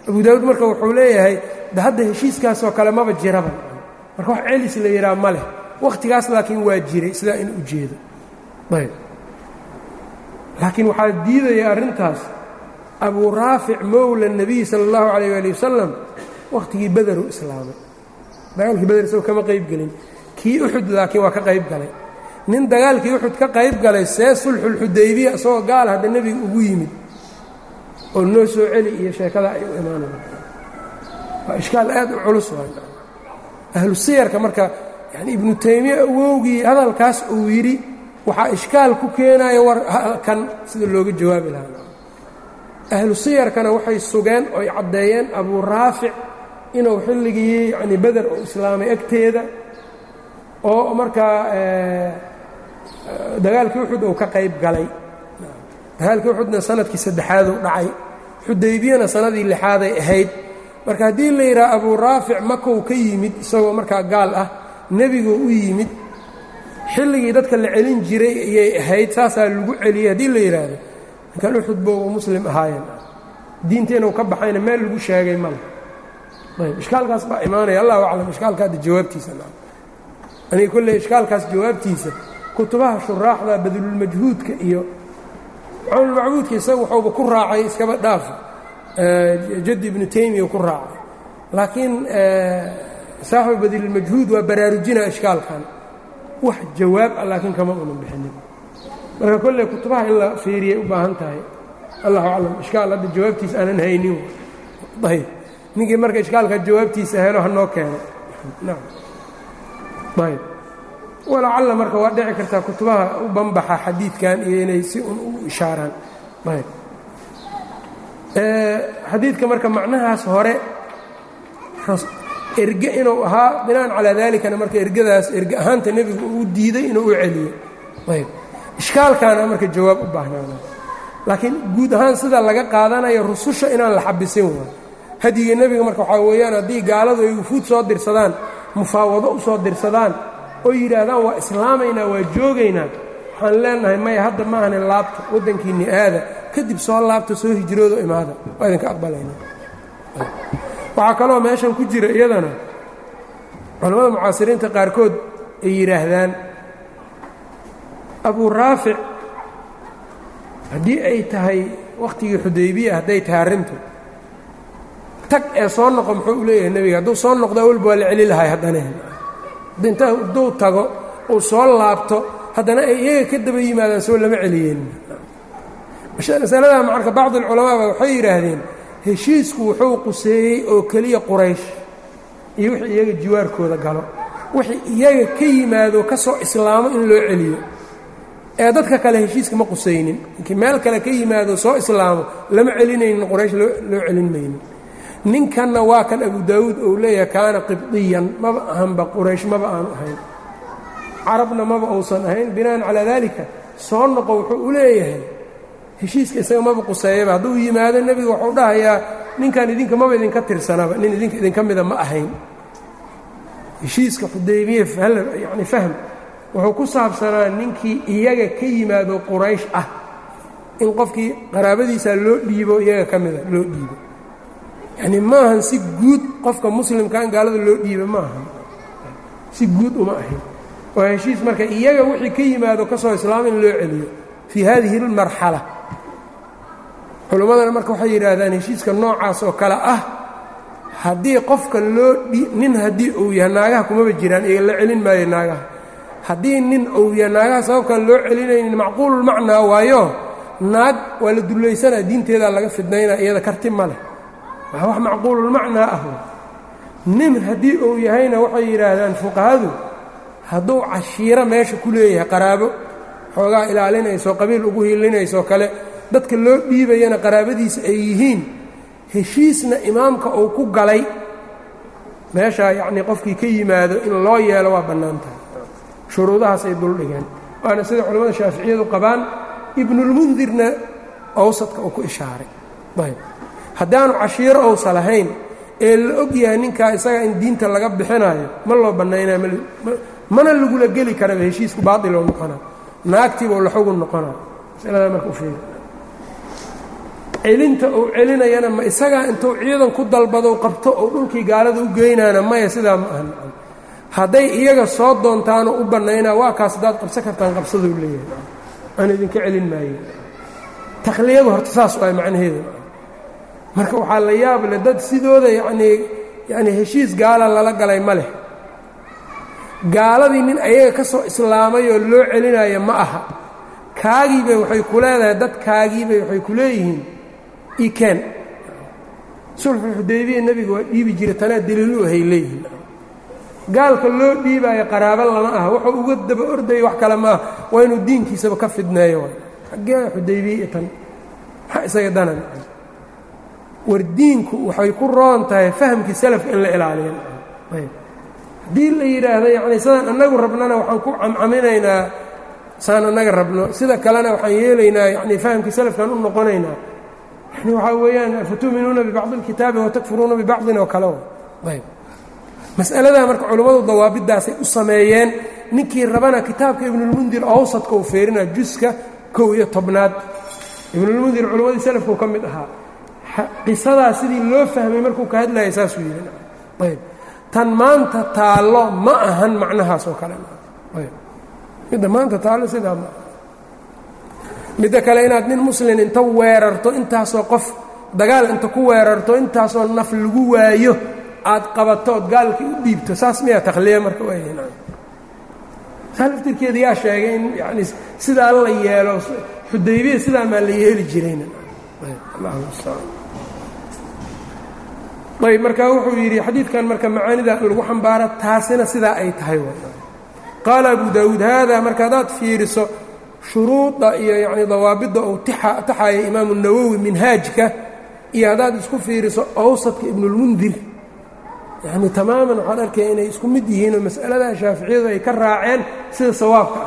abu daawuud marka wuxuu leeyahay de hadda heshiiskaasoo kale maba jiraba marka wax celis la yidhaha ma leh wakhtigaas laakiin waa jiray sidaa in ujeedo ayb laakiin waxaa diidaya arrintaas abuu raafic mowla nebiy sala allahu calayh waali wasalam wakhtigii bederu islaamay dagaalkii beder isagoo kama qayb gelin kii uxud laakiin waa ka qayb galay nin dagaalkii uxud ka qayb galay see sulxulxudaybiya isagoo gaal hadda nebiga ugu yimid oo noo soo celi iyo sheekada ay u imaanaya waa ishkaal aad u culus ahlu siyarka marka yani ibnu taymiya awowgii hadalkaas uu yidhi waxaa ishkaal ku keenaya war kan sida looga jawaabi lahaa ahlu siyarkana waxay sugeen oy caddeeyeen abuu raafic inuu xilligii yani beder u islaamay agteeda oo markaa dagaalkii uxud uu ka qayb galay dagaalkii uxudna sanadkii saddexaaduu dhacay xudaybiyana sanadii lixaaday ahayd marka haddii la yidhaha abuu raafic makow ka yimid isagoo markaa gaal ah nebiguu u yimid xilligii dadka la celin jiray ayay ahayd saasaa lagu celiyey haddii la yidhaahdo ninkan uxud bou muslim ahaayeen diinta inuu ka baxayna meel lagu sheegay male ayb ishkaalkaas baa imaanaya allahu aclam ishkaalka hadda jawaabtiisa aniga kolley ishkaalkaas jawaabtiisa kutubaha shuraaxda badlulmajhuudka iyo cawnulmacbuudka isaga waxuuba ku raacay iskaba dhaafa jaddi ibnu taymiya ku raacay laakiin saaxibu badlulmajhuud waa baraarujina ishkaalkan wax jawaab ah laakiin kama unan bixinin marka kolley kutubaha in la fiiriyay u baahan tahay allahu aclam ishkaal hadda jawaabtiisa aanan haynin ayb ninkii marka ishkaalka jawaabtiisa helo hanoo keeno ayb walacalla marka waa dhici kartaa kutubaha u banbaxa xadiidkan iyo inay si un u ishaaraan ayb xadiidka marka macnahaas hore erge inuu ahaa binaan calaa dalikana marka ergadaas erge ahaanta nebigu uu diiday inuu u celiyo ayb ishkaalkaana marka jawaab u baahnaana laakiin guud ahaan sida laga qaadanayo rususha inaan la xabisin waay hadiga nebiga marka waxaa weeyaan haddii gaaladu ay wufuud soo dirsadaan mufaawado u soo dirsadaan oo yidhaahdaan waa islaamaynaa waa joogaynaa waxaan leenahay maya hadda maahane laabta waddankiinni aada kadib soo laabta soo hijroodo imaada waa idinka aqbalaynaa waxaa kaloo meeshan ku jira iyadana culammada mucaasiriinta qaarkood ay yidhaahdaan abuu raafic haddii ay tahay wakhtigii xudaybiya hadday tahay arrintu tag ee soo noqo muxuu u leeyahay nebiga hadduu soo noqdo awalba waa la celi lahay haddana inta hadduu tago uu soo laabto haddana ay iyaga ka daba yimaadaan soo lama celiyeen masaladaa marka bacdi alculamaaba waxay yidhaahdeen heshiisku wuxuu quseeyey oo keliya quraysh iyo wixii iyaga jiwaarkooda galo wixii iyaga ka yimaado ka soo islaamo in loo celiyo ee dadka kale heshiiska ma qusaynin inkii meel kale ka yimaado soo islaamo lama celinaynin quraysh loo celin maynin ninkanna waa kan abu daawuud ou leeyahay kaana qibdiyan maba ahanba quraysh maba aanu ahayn carabna maba uusan ahayn binaan calaa daalika soo noqo wuxuu u leeyahay heshiiska isaga maba quseeyaba hadduu yimaado nebiga wuxuu dhahayaa ninkan idinka maba idinka tirsanaba nin idinka idinka mida ma ahayn heshiiska xudaybiye yani fahm wuxuu ku saabsanaa ninkii iyaga ka yimaado quraysh ah in qofkii qaraabadiisa loo dhiibo iyaga ka mida loo dhiibo yacni maahan si guud qofka muslimka in gaalada loo dhiiba ma ahan si guud uma ahayn waa heshiis marka iyaga wixii ka yimaado ka soo islaama in loo celiyo fii hadihi اlmarxala culimmadana marka waxay yidhaahdaan heshiiska noocaas oo kale ah haddii qofka loo nin haddii uu yahay naagaha kumaba jiraan iga la celin maayo naagaha haddii nin uu yahay naagaha sababkaan loo celinaynin macquululmacnaa waayo naag waa la dullaysanaa diinteedaa laga fidnaynaa iyada karti ma leh waa wax macquululmacnaa ah nin haddii uu yahayna waxay yidhaahdaan fuqahadu hadduu cashiiro meesha ku leeyahay qaraabo xoogaa ilaalinayso qabiil ugu hiilinaysoo kale dadka loo dhiibayana qaraabadiisa ay yihiin heshiisna imaamka uu ku galay meeshaa yacnii qofkii ka yimaado in loo yeelo waa bannaan tahay shuruudahaas ay duldhigeen waana sida culimmada shaaficiyadu qabaan ibnulmundirna awsadka uu ku ishaaray ayb haddaanu cashiiro ousa lahayn ee la og yahay ninkaa isaga in diinta laga bixinayo ma loo bannaynaa mana lagula geli karaba heshiisku baatiloo noqonaa naagtiibao la xugun noqonaa masaladaa marka u fiiri celinta uu celinayana ma isagaa intuu ciidan ku dalbado qabto oo dhulkii gaalada u geynaana maya sidaa ma aha hadday iyaga soo doontaanoo u bannaynaa waa kaas haddaad qabsan kartaan qabsaduu leeyahay aan idinka celin maayo takhliyadu horta saas waay macnaheedu marka waxaa la yaab leh dad sidooda yacnii yacni heshiis gaala lala galay ma leh gaaladii nin ayaga ka soo islaamay oo loo celinayo ma aha kaagiibay waxay ku leedahay dad kaagiibay waxay ku leeyihiin ikeen sulxu xudaybiya nebiga waa dhiibi jiray tanaa daliilu ahay leeyihiin gaalka loo dhiibaayo qaraabo lama aha wuxuu uga daba ordaya wax kale maaha waa inuu diinkiisaba ka fidneeyo xaggee xudaybiya tan maxaa isaga danan war diinku waxay ku roon tahay fahamkii salafka in la ilaaliyo haddii la yidhaahdo yacni sidaan annagu rabnana waxaan ku camcaminaynaa saan annaga rabno sida kalena waxaan yeelaynaa yacni fahamkii salafkaan u noqonaynaa yani waxaa weeyaan afatuuminuuna bibacdi اlkitaabi watakfuruuna bibacdin oo kale ayb mas'aladaa marka culummadu dawaabidaasay u sameeyeen ninkii rabana kitaabka ibnulmundir awsadka uu feerina juska kow iyo tobnaad ibnulmundir culimmadii salafkuu ka mid ahaa qisadaa sidii loo fahmay markuu ka hadlayay saasuu yidhi ayb tan maanta taallo ma ahan macnahaas oo kale midda maanta taallo sidaa ma midda kale inaad nin muslin inta weerarto intaasoo qof dagaal inta ku weerarto intaasoo naf lagu waayo aad qabato ood gaalkii u dhiibto saas miyaa takhliya marka saa laftirkeeda yaa sheegay in yani sidaa la yeelo xudaybiya sidaa maa la yeeli jirayna ayb marka wuxuu yidhi xadiidkan marka macaanida lagu xambaara taasina sidaa ay tahay qaala abu daawuud haada marka haddaad fiiriso shuruuda iyo yani dawaabidda uu taxaya imaamu nawowi minhaajka iyo haddaad isku fiiriso awsadka ibnulmundir yani tamaaman waxaad arkaya inay isku mid yihiinoo mas'aladaa shaaficiyadu ay ka raaceen sida sawaabka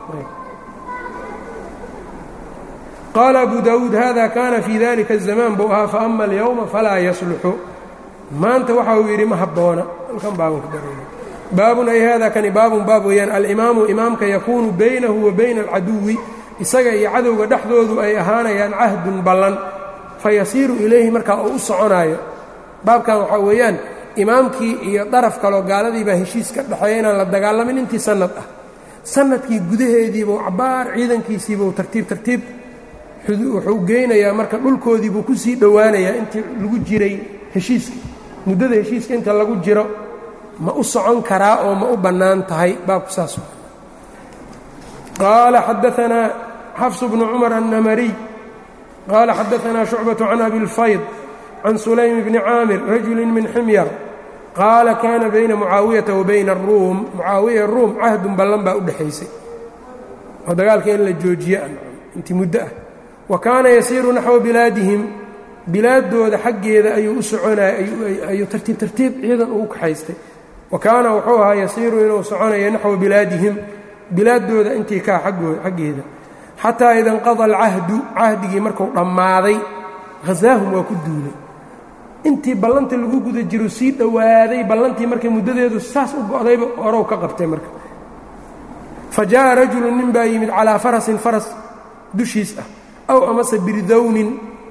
qaala abu daawuud hada kana fii dalika الzamaan buu ahaa faama alyowma falaa yasluxu maanta waxa uu yidhi ma habboona halkan baaban ka dareena baabun ay hada kani baabun baab weeyaan alimaamu imaamka yakuunu baynahu wa bayna alcaduwi isaga iyo cadowga dhexdoodu ay ahaanayaan cahdun ballan fayasiiru ilayhi markaa uu u soconaayo baabkan waxaa weeyaan imaamkii iyo daraf kaloo gaaladiibaa heshiis ka dhexeeya inaan la dagaalamin intii sanad ah sanadkii gudaheediibuu cabaar ciidankiisiibuu tartiib tartiib wuxuu geynayaa marka dhulkoodiibuu ku sii dhowaanayaa intii lagu jiray heshiiska muddada heshiiska inta lagu jiro ma u socon karaa oo ma u bannaan tahay baabku saas qaala xadaanaa xafs bnu cumar annamariy qaala xadaanaa shucbaة can abi اlfayd can sulaym bni caamir rajuli min ximyar qaala kaana bayna mucaawiyata wa bayna aruum mucaawiya ruum cahdun ballan baa u dhexaysay oo dagaalka in la joojiye intii muddo ah wa kaana yasiiru naxwa bilaadihim bilaaddooda xaggeeda ayuu u soconaya ayuu tartiib tartiib ciidan ugu kaxaystay wa kaana wuxuu ahaa yasiiru inuu soconayo naxwa bilaadihim bilaaddooda intii kaa xaggeeda xataa ida inqada alcahdu cahdigii marku dhammaaday hasaahum waa ku duulay intii ballanta lagu guda jiro sii dhowaaday ballantii markay muddadeedu saas u go'dayba orow ka qabtay marka fa jaa'a rajulu nin baa yimid calaa farasin faras dushiis ah aw amase birdownin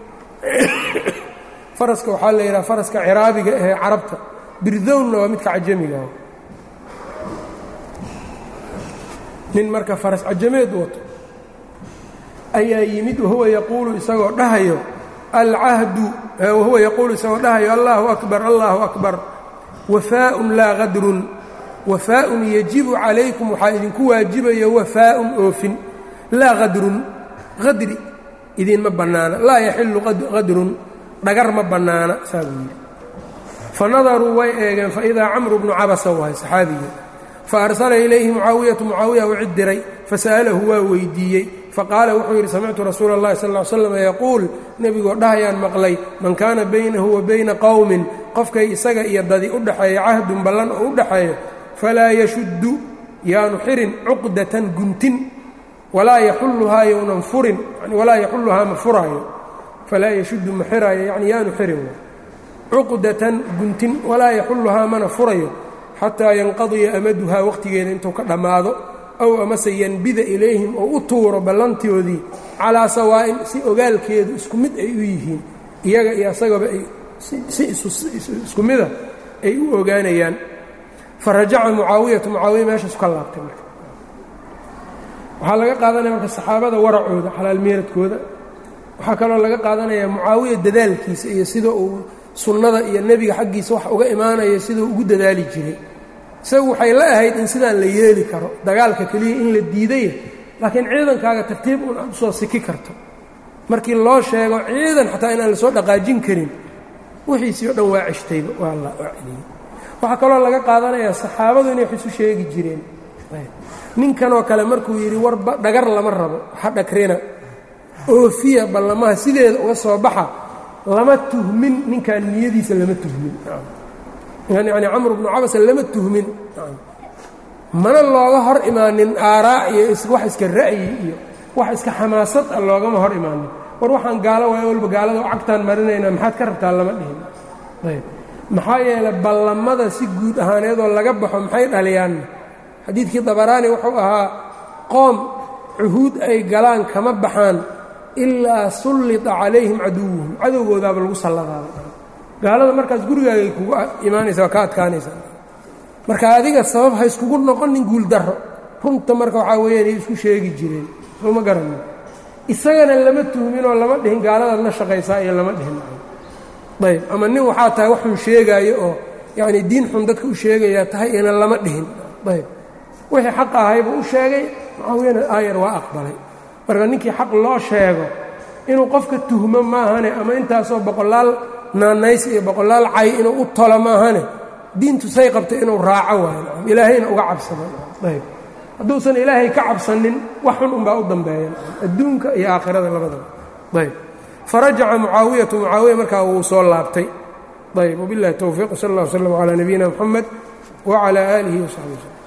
faraska waxaa la yidhaha faraska ciraabiga ahee carabta birdownna waa midka cajamigaah nin marka faras cajameed wato ayaa yimid wahuwa yaquulu isagoo dhahayo alcahdu wahuwa yaquulu isagoo dhahayo allahu akbar allahu akbar wafaaءun laa qadrun wafaaءun yajibu calaykum waxaa idinku waajibayo wafaaءun oofin laa qadrun qadri idinma bannaana laa yaxilu qadrun dhagar ma bannaana saa buu yidhi fanadaruu way eegeen faidaa camru bnu cabasa wahay saxaabigii faarsala ilayhi mucaawiyatu mucaawiya u cid diray fasa'alahu waa weydiiyey faqaala wuxuu yidhi samictu rasuula اllahi sal ll slam yaquul nebigoo dhahayaan maqlay man kaana baynahu wa bayna qowmin qofkay isaga iyo dadi u dhaxeeya cahdun ballan oo u dhaxeeyo falaa yashuddu yaanu xirin cuqdatan guntin walaa yaxulluhaa yownan furin walaa yaxulluhaa ma furaayo falaa yashuddu ma xiraayo yacni yaanu xirin cuqdatan guntin walaa yaxulluhaa mana furayo xataa yanqadiya amaduhaa waqtigeeda intuu ka dhammaado ow amase yanbida ilayhim oo u tuuro ballantoodii calaa sawaa'in si ogaalkeedu isku mid ay u yihiin iyaga iyo asagaba ay si isku mida ay u ogaanayaan fa rajaca mucaawiyatu mucaawiya meeshaasu ka laabtay marka waxaa laga qaadanaya marka saxaabada waracooda xalaalmeeradkooda waxaa kaloo laga qaadanaya mucaawiya dadaalkiisa iyo sida uu sunnada iyo nebiga xaggiisa wax uga imaanayo siduu ugu dadaali jiray isagu waxay la ahayd in sidaan la yeeli karo dagaalka keliya in la diidaya laakiin ciidankaaga tartiib un aad usoo siki karto markii loo sheego ciidan xataa inaan lasoo dhaqaajin karin wixiisii o dhan waa ceshtayba waa la waa celiyey waxaa kaloo laga qaadanayaa saxaabadu inay wax isu sheegi jireen ninkanoo kale markuu yidhi war dhagar lama rabo ha dhagrina oofiya ballamaha sideeda uga soo baxa lama tuhmin ninkan niyadiisa lama tuhmin yani camr bnu cabasa lama tuhmin mana looga hor imaanin aaraa iyo wax iska ra'yi iyo wax iska xamaasad ah loogama hor imaanin war waxaan gaalo waay walba gaalada cagtaan marinaynaa maxaad ka rabtaa lama dhihin ayb maxaa yeelay ballamada si guud ahaaneedoo laga baxo maxay dhaliyaanna xadiidkii dabaraani wuxuu ahaa qoom cuhuud ay galaan kama baxaan ilaa sullita calayhim caduwuhum cadowgoodaaba lagu salladaaba gaalada markaas gurigaagay kugu imaanaysa waa ka adkaanaysa marka adiga sabab ha iskugu noqonin guuldarro runta marka waxaa weeyaan ay isku sheegi jireen soo ma garanin isagana lama tuhminoo lama dhihin gaaladaad la shaqaysaa iyo lama dhihin ayb ama nin waxaa tahay waxun sheegaayo oo yacni diin xun dadka u sheegayaa tahay ina lama dhihin ayb wixii xaq ahaybuu u sheegay mucaawiyana aayar waa aqbalay marka ninkii xaq loo sheego inuu qofka tuhmo maahane ama intaasoo boqolaal naanays iyo boqolaal cay inuu u tolo maahane diintu say qabtay inuu raaco waayo ilaahayna uga cabsado ayb hadduusan ilaahay ka cabsanin wax xun unbaa u dambeeya adduunka iyo aakhirada labadaba ayb farajaca mucaawiyatu mucaawiya markaa wuu soo laabtay ayb wabiاllahi towfiiq sal اllah wslm calى nabiyina mxamed wclى aalihi wsaxbi wslm